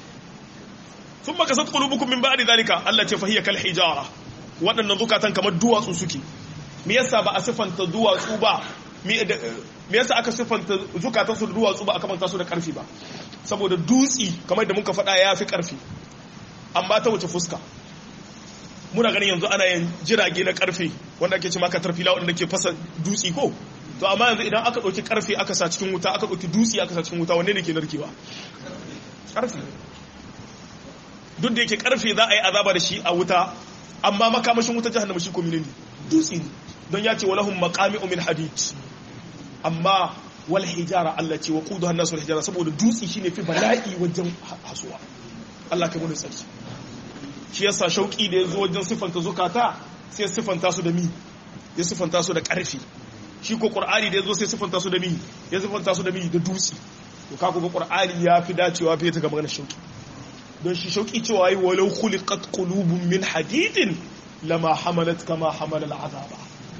sun maka sat qulubukum min ba'di zalika Allah ce fahiya kal hijara waɗannan zukatan kamar duwatsu suke me yasa ba a sifanta duwatsu ba me yasa aka sifanta zukatan su da duwatsu ba aka manta su da karfi ba saboda dutsi kamar da muka faɗa ya fi karfi amma ta wuce fuska muna ganin yanzu ana yin jirage na karfe wanda ake ce maka tarfila wanda ke fasa dutsi ko to amma yanzu idan aka ɗauki karfe aka sa cikin wuta aka ɗauki dutsi aka sa cikin wuta wanne ne ke narkewa karfe duk da yake karfe za a yi azaba da shi a wuta amma makamashin wuta jahannama shi ko ne dutsi ne don ya ce walahum maqami'u min hadid amma wal hijara Allah ce wa quduha an-nas wal hijara saboda dutsi shine fi bala'i wajen hasuwa Allah kai mun tsarki shi yasa shauki da yazo wajen sifanta zukata sai sifanta su da mi ya sifanta su da karfi shi ko qur'ani da yazo sai sifanta su da mi ya sifanta su da mi da dutsi to kaga ga qur'ani ya fi dacewa fiye ta ga maganar shauki don shi shauki cewa yi walau khuliqat qulubun min hadidin lama hamalat kama hamala al'azaba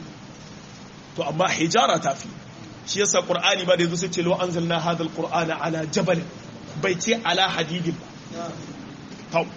to amma hijara ta fi shi yasa qur'ani ba da yazo sai ce law anzalna hadha al-qur'ana ala jabal bai ce ala hadidin ba tau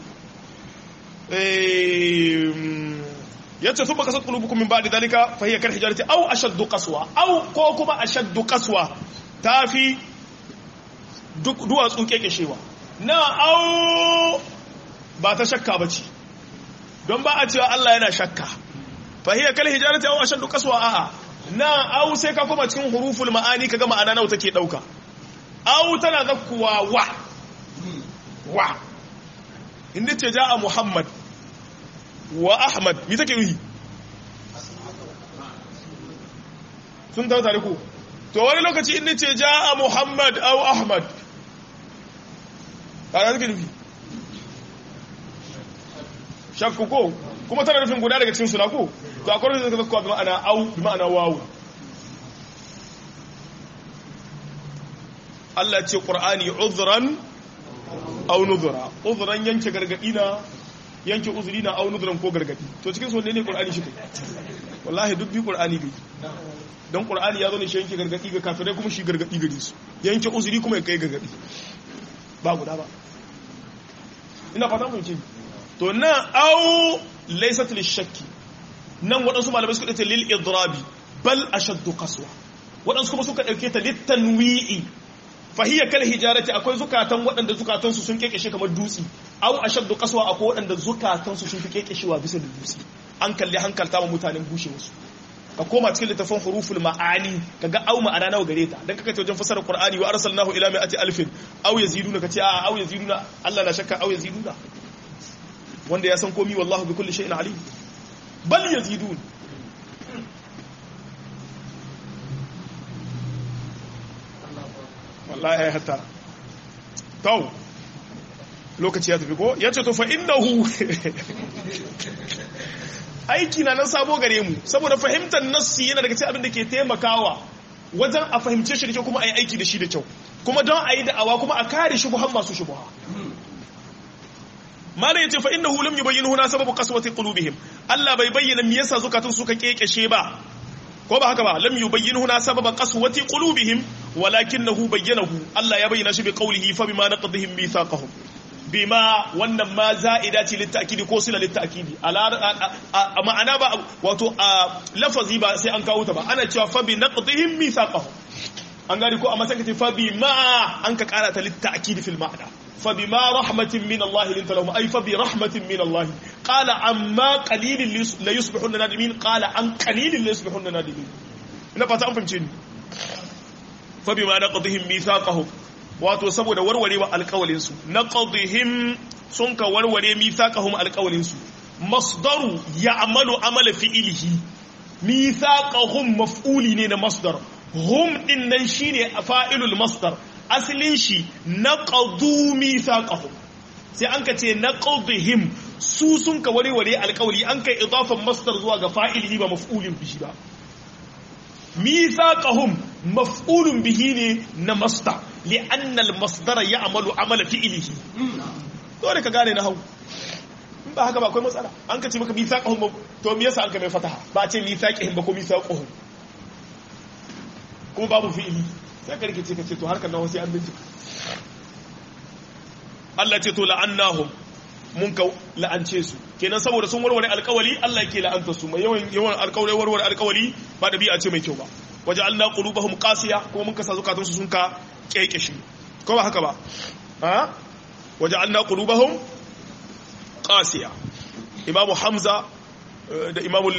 yace sun baka sattu lubukum min ba'di dalika fa hiya kal hijarati aw ashaddu qaswa aw ko kuma ashaddu qaswa tafi duk duwatsu kekeshewa na aw ba ta shakka bace don ba a cewa Allah yana shakka fa hiya kal hijarati aw ashaddu qaswa a'a na aw sai ka kuma cikin huruful ma'ani kaga ma'ana nawa take dauka aw tana zakkuwa wa wa inda ce ja a muhammad wa ahmad mi take yi sun tawo tare ku to wani lokaci inda ce ja a muhammad au ahmad ƙara suke nufi shakku ko kuma tana nufin guda daga cikin suna ko to akwai da zaka zakkuwa bi ma'ana au bi ma'ana wawu Allah ce ƙur'ani uzran au nuzura uzuran yanke gargadi na yanke uzuri na au nuzuran ko gargadi to cikin su ne qur'ani shi kai wallahi duk bi qur'ani gai don qur'ani ya zo ne shi yanke gargadi ga kafirai kuma shi gargadi gare su yanke uzuri kuma ya kai gargadi ba guda ba ina fata mun ce to na au laysat lishakki nan waɗansu malamai suka dace lil idrabi bal ashaddu qaswa waɗansu kuma suka dauke ta litanwi'i fahiyya kal hijarati akwai zukatan waɗanda zukatansu sun kekeshe kamar dutse aw ashaddu qaswa akwai waɗanda zukatansu sun fi kekeshewa bisa da dutse an kalli hankalta ma mutanen bushe wasu ka koma cikin littafin huruful ma'ani kaga au ma'ana nawa gare ta dan kaka ce wajen fasara qur'ani wa arsalnahu ila mi'ati alfin aw yaziduna kace a aw yaziduna Allah na shakka aw yaziduna wanda ya san komi wallahu bi kulli shay'in alim bal yazidun wallahi ya hatta tau lokaci ya tafi ko ya ce to fa innahu aiki na nan sabo gare mu saboda fahimtar nassi yana daga cikin abin da ke taimakawa wajen a fahimce shi da kyau kuma a yi aiki da shi da kyau kuma don a yi da'awa kuma a kare shubuhan masu shubuha malai yace fa innahu lam yubayyin huna sababu qaswati qulubihim Allah bai bayyana me yasa zukatun suka kekeshe ba ko ba haka ba lam yubayyin huna sababa qaswati qulubihim walakinahu bayyanahu Allah ya bayyana shi bi qawlihi fa bima naqdihim mithaqahum bima wannan ma za'ida ce littakidi ko sila littakidi a ma'ana ba wato a lafazi ba sai an kawo ta ba ana cewa fa bi naqdihim mithaqahum an gani ko a matsayin kace fa bi ma an ka kara ta littakidi fil ma'ana fa bi ma rahmatin min Allah linta lahum ay fa bi rahmatin min Allah qala amma qalilin la yusbihun nadimin qala an qalilin la yusbihun nadimin ina fata an fahimce ni fa bi ma naqdihim mithaqahum wato saboda warwarewa alkawalinsu na ƙadihim sun ka warware mithaqahum alkawalinsu masdaru ya amalu amala fi'ilihi mithaqahum maf'uli ne na masdar hum din nan shine fa'ilul masdar asalin shi naqadu mithaqahum sai an ka ce naqadihim su sun ka warware alkawali an kai idafan masdar zuwa ga fa'ilihi ba maf'ulin bihi ba mithaqahum maf'ulun bihi ne na masdar li'anna al-masdara ya'malu amala fi'lihi dole ka gane na hau in ba haka ba akwai matsala an ka ce maka mithaqahum to me yasa an ka mai fataha ba ce mithaqihim ba ko mithaqahum kuma babu fi'ili sai ka rike ka ce to harkar nan sai an bincika Allah ce to la'annahum mun ka la'ance su kenan saboda sun warware alkawali Allah yake la'anta su mai yawan yawan alkawari warware alkawali ba da bi'a ce mai kyau ba waje Allah qulubahum qasiya kuma mun kasa zukatun su sun ka kekeshe ko ba haka ba ha waje Allah qulubahum qasiya imamu hamza da imamu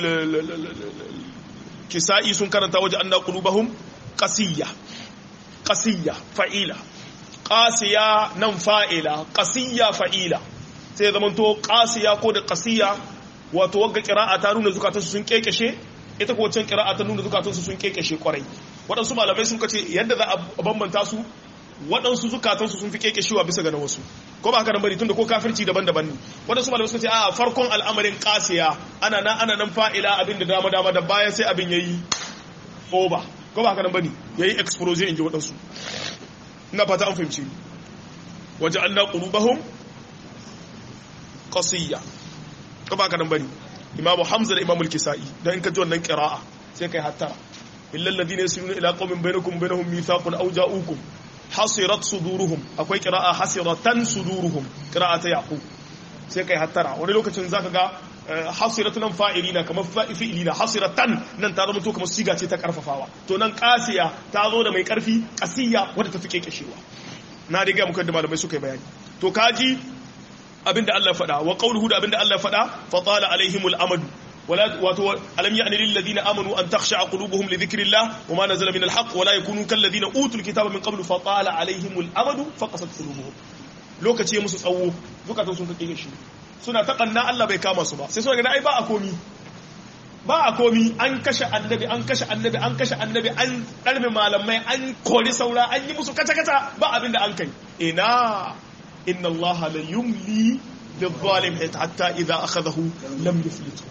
kisa'i sun karanta waje Allah qulubahum qasiya qasiya fa'ila qasiya nan fa'ila qasiya fa'ila sai ya zamanto qasiya ko da qasiya wato wagga qira'a ta nuna zukatansu sun kekeshe ita ko wancan qira'a ta nuna zukatansu sun kekeshe kwarai waɗansu malamai sun kace yadda za a bambanta su waɗansu zukatansu sun fi kekeshewa bisa ga na wasu ko ba haka nan bari tunda ko kafirci daban-daban ne waɗansu malamai suka ce a farkon al'amarin qasiya ana nan ana nan fa'ila abin da dama dama da bayan sai abin yayi over ko ba haka nan bane yayi explosion inji waɗansu ina fata an fahimci waje Allah qulubahum qasiyya ko ba ka nan bane imamu hamza da imamu al-kisai dan in ka ji wannan qira'a sai kai hatta illal ladina yasiruna ila qaumin bainakum bainahum mithaqun aw ja'ukum hasirat suduruhum akwai qira'a hasiratan suduruhum qira'a ta yaqub sai kai hattara wani lokacin zaka ga hasiratan fa'ilina kamar fi'ilina hasiratan nan ta zama to kamar siga ce ta karfafawa to nan qasiya ta zo da mai karfi qasiya wadda ta fi kekeshewa na riga muka da malamai suka yi bayani to kaji abinda Allah faɗa wa qawluhu da abinda Allah faɗa fa tala alaihimul amadu wala wato alam ya'ni lil ladina amanu an takhsha'a qulubuhum li dhikrillah wa ma nazala min al haqq wa la yakunu kal ladina utul kitaba min qablu fa tala alaihimul amadu fa qasat qulubuhum lokaci ya musu tsawo zukatan sun kake shi suna ta kanna Allah bai kama su ba sai suna ga ai ba a komi ba a komi an kashe annabi an kashe annabi an kashe annabi an ɗarme malamai an kori saura an yi musu kata-kata ba abin da an kai ina inna allaha la yumli lil-zalim hatta idza akhadahu lam yuflitu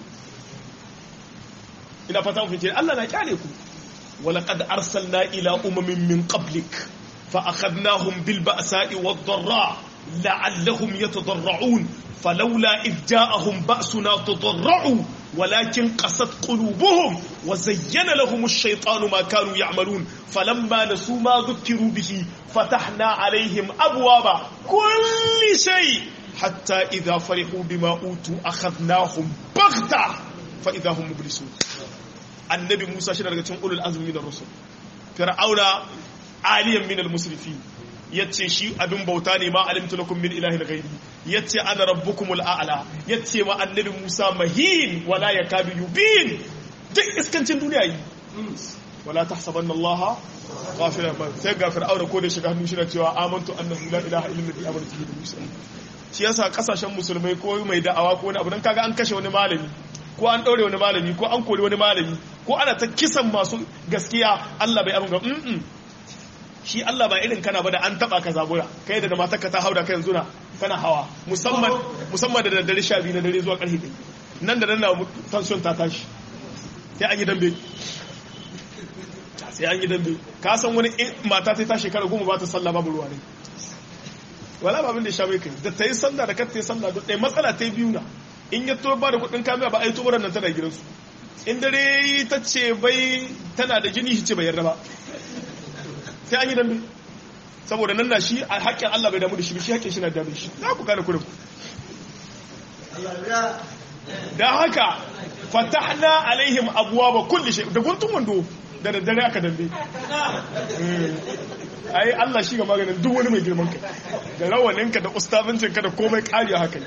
ina fata mu fice Allah na kyale ku walaqad arsalna ila umamin min qablik fa akhadnahum bil ba'sa'i wad-dharra la'allahum yatadarra'un falawla idh ja'ahum ba'suna tadarra'u ولكن قست قلوبهم وزين لهم الشيطان ما كانوا يعملون فلما نسوا ما ذكروا به فتحنا عليهم أبواب كل شيء حتى إذا فرحوا بما أوتوا أخذناهم بغتة فإذا هم مبلسون النبي موسى شنو daga أولو العزم من الرسل فرعون عاليا من المسرفين yace shi abin bauta ne ma alimtu lakum min ilahin ghairi yace ana rabbukumul a'la yace ma annabi Musa mahin wala yakadu yubin duk iskancin duniya yi wala tahsabanna Allah ghafiran ma sai ga fir'auna ko da shiga hannu shi na cewa amantu annahu la ilaha illa alladhi amantu bihi Musa shi yasa kasashen musulmai ko mai da'awa ko wani abu dan kaga an kashe wani malami ko an daure wani malami ko an kori wani malami ko ana ta kisan masu gaskiya Allah bai abin ga shi Allah ba irin kana ba da an taba ka zabura kai da matarka ta hauda kai yanzu na kana hawa musamman musamman da daddare sha biyu na dare zuwa karfe ɗaya nan da nan na tension ta tashi sai an yi dambe sai an yi dambe ka san wani mata ta ta shekara goma ba ta sallah babu ruwa ne wala ba abin da ya sha mai kai da ta yi sallah da kar ta yi sallah duk ɗaya matsala ta yi biyu na in ya to ba da kuɗin kamiya ba a yi tuburan nan tana gidansu in dare yi ta ce bai tana da jini shi ce bai yarda ba sai an yi dambe saboda nan na shi a haƙƙin Allah bai damu da shi shi haƙƙin shi na damu da shi za ku gane kurin da haka fatahna alaihim abuwa ba kulli shi da guntun wando da daddare aka dambe ai Allah shi ga maganin duk wani mai girman kai da rawaninka da ustazancinka da komai kariya haka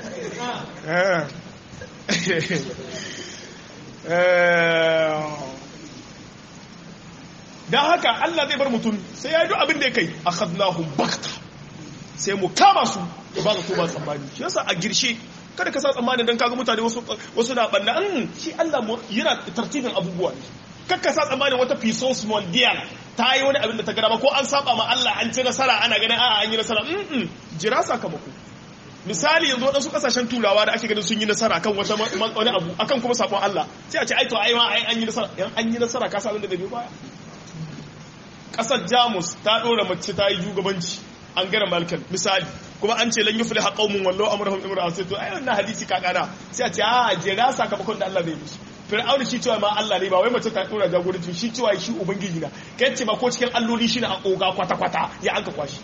don haka Allah zai bar mutum sai ya yi duk abin da ya kai a khadnahum bakta sai mu kama su ba ka ba tsammani shi yasa a girshe kada ka sa tsammanin don kaga mutane wasu na banna an shi Allah yana tartibin abubuwa ne kakka sa tsammanin wata pisos mondial ta yi wani abin da ta gada ba ko an saba ma Allah an ci nasara ana ganin a'a an yi nasara mm jira sakamako misali yanzu waɗansu ƙasashen turawa da ake ganin sun yi nasara kan wata wani abu akan kuma sabon Allah sai a ce ai to ai ma ai an yi nasara yan an yi nasara ka sa abin da zai biyo baya ƙasar Jamus ta ɗora mace ta yi shugabanci an gara malkan misali kuma an ce lan yufliha qaumun wallahu amrahum imra'a sai to ai wannan hadisi ka kana sai a ce a jira sakamakon da Allah zai musu fir'auna shi cewa ma Allah ne ba wai mace ta dora jagoranci shi cewa shi ubangiji na kai ce ba ko cikin alloli shi na a koga kwata kwata ya an ka kwashi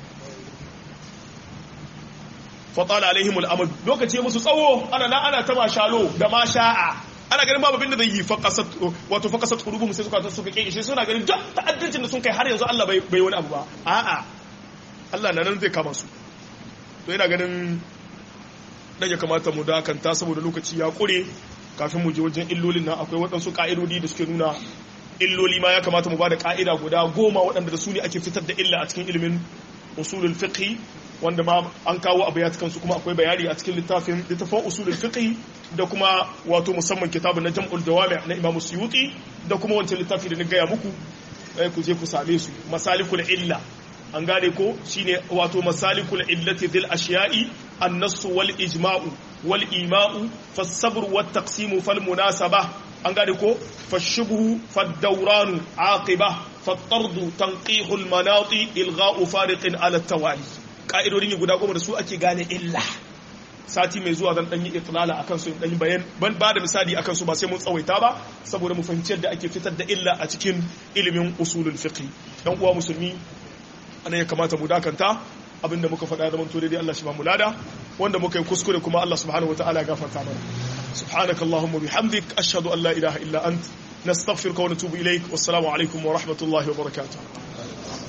fa tala alaihim al-amad lokaci musu tsawo ana na ana ta mashalo da masha'a ana ganin babu abin da zai yi faqasat wato faqasat qulubuhum sai suka suka kike shi suna ganin duk ta'addancin da sun kai har yanzu Allah bai bai wani abu ba a'a Allah na nan zai kama su to ina ganin dan ya kamata mu dakanta saboda lokaci ya kure kafin mu je wajen illolin nan akwai waɗansu ƙa'idodi da suke nuna illoli ma ya kamata mu ba da ƙa'ida guda goma waɗanda da su ne ake fitar da illa a cikin ilimin usulul fiqh wanda ma an kawo a bayat kansu kuma akwai bayani a cikin littafin littafin usulul fiqh da kuma wato musamman kitabun na jam'ul dawami na Imam Suyuti da kuma wancan littafi da na gaya muku ku je ku same su masalikul illa an gane ko shine wato masalikul illati dhil ashiya'i an-nass wal ijma'u wal ima'u fas-sabr wat taqsim fal munasaba an gane ko fashubhu fad-dawran aqiba fat-tard tanqihu al-manati ilgha'u fariqin ala tawali ka'idodin guda goma da su ake gane illa sati mai zuwa zan dan yi itlala akan su dan yi bayan ban ba da misali akan su ba sai mun tsawaita ba saboda mu fahimci yadda ake fitar da illa a cikin ilimin usulul fiqh dan uwa musulmi anan ya kamata mu dakanta abinda muka faɗa zaman to daidai Allah shi ba mu lada wanda muka yi kuskure kuma Allah subhanahu wataala ya gafarta mana subhanaka allahumma bihamdik ashhadu an la ilaha illa ant nastaghfiruka wa natubu ilaik wassalamu alaikum wa rahmatullahi wa barakatuh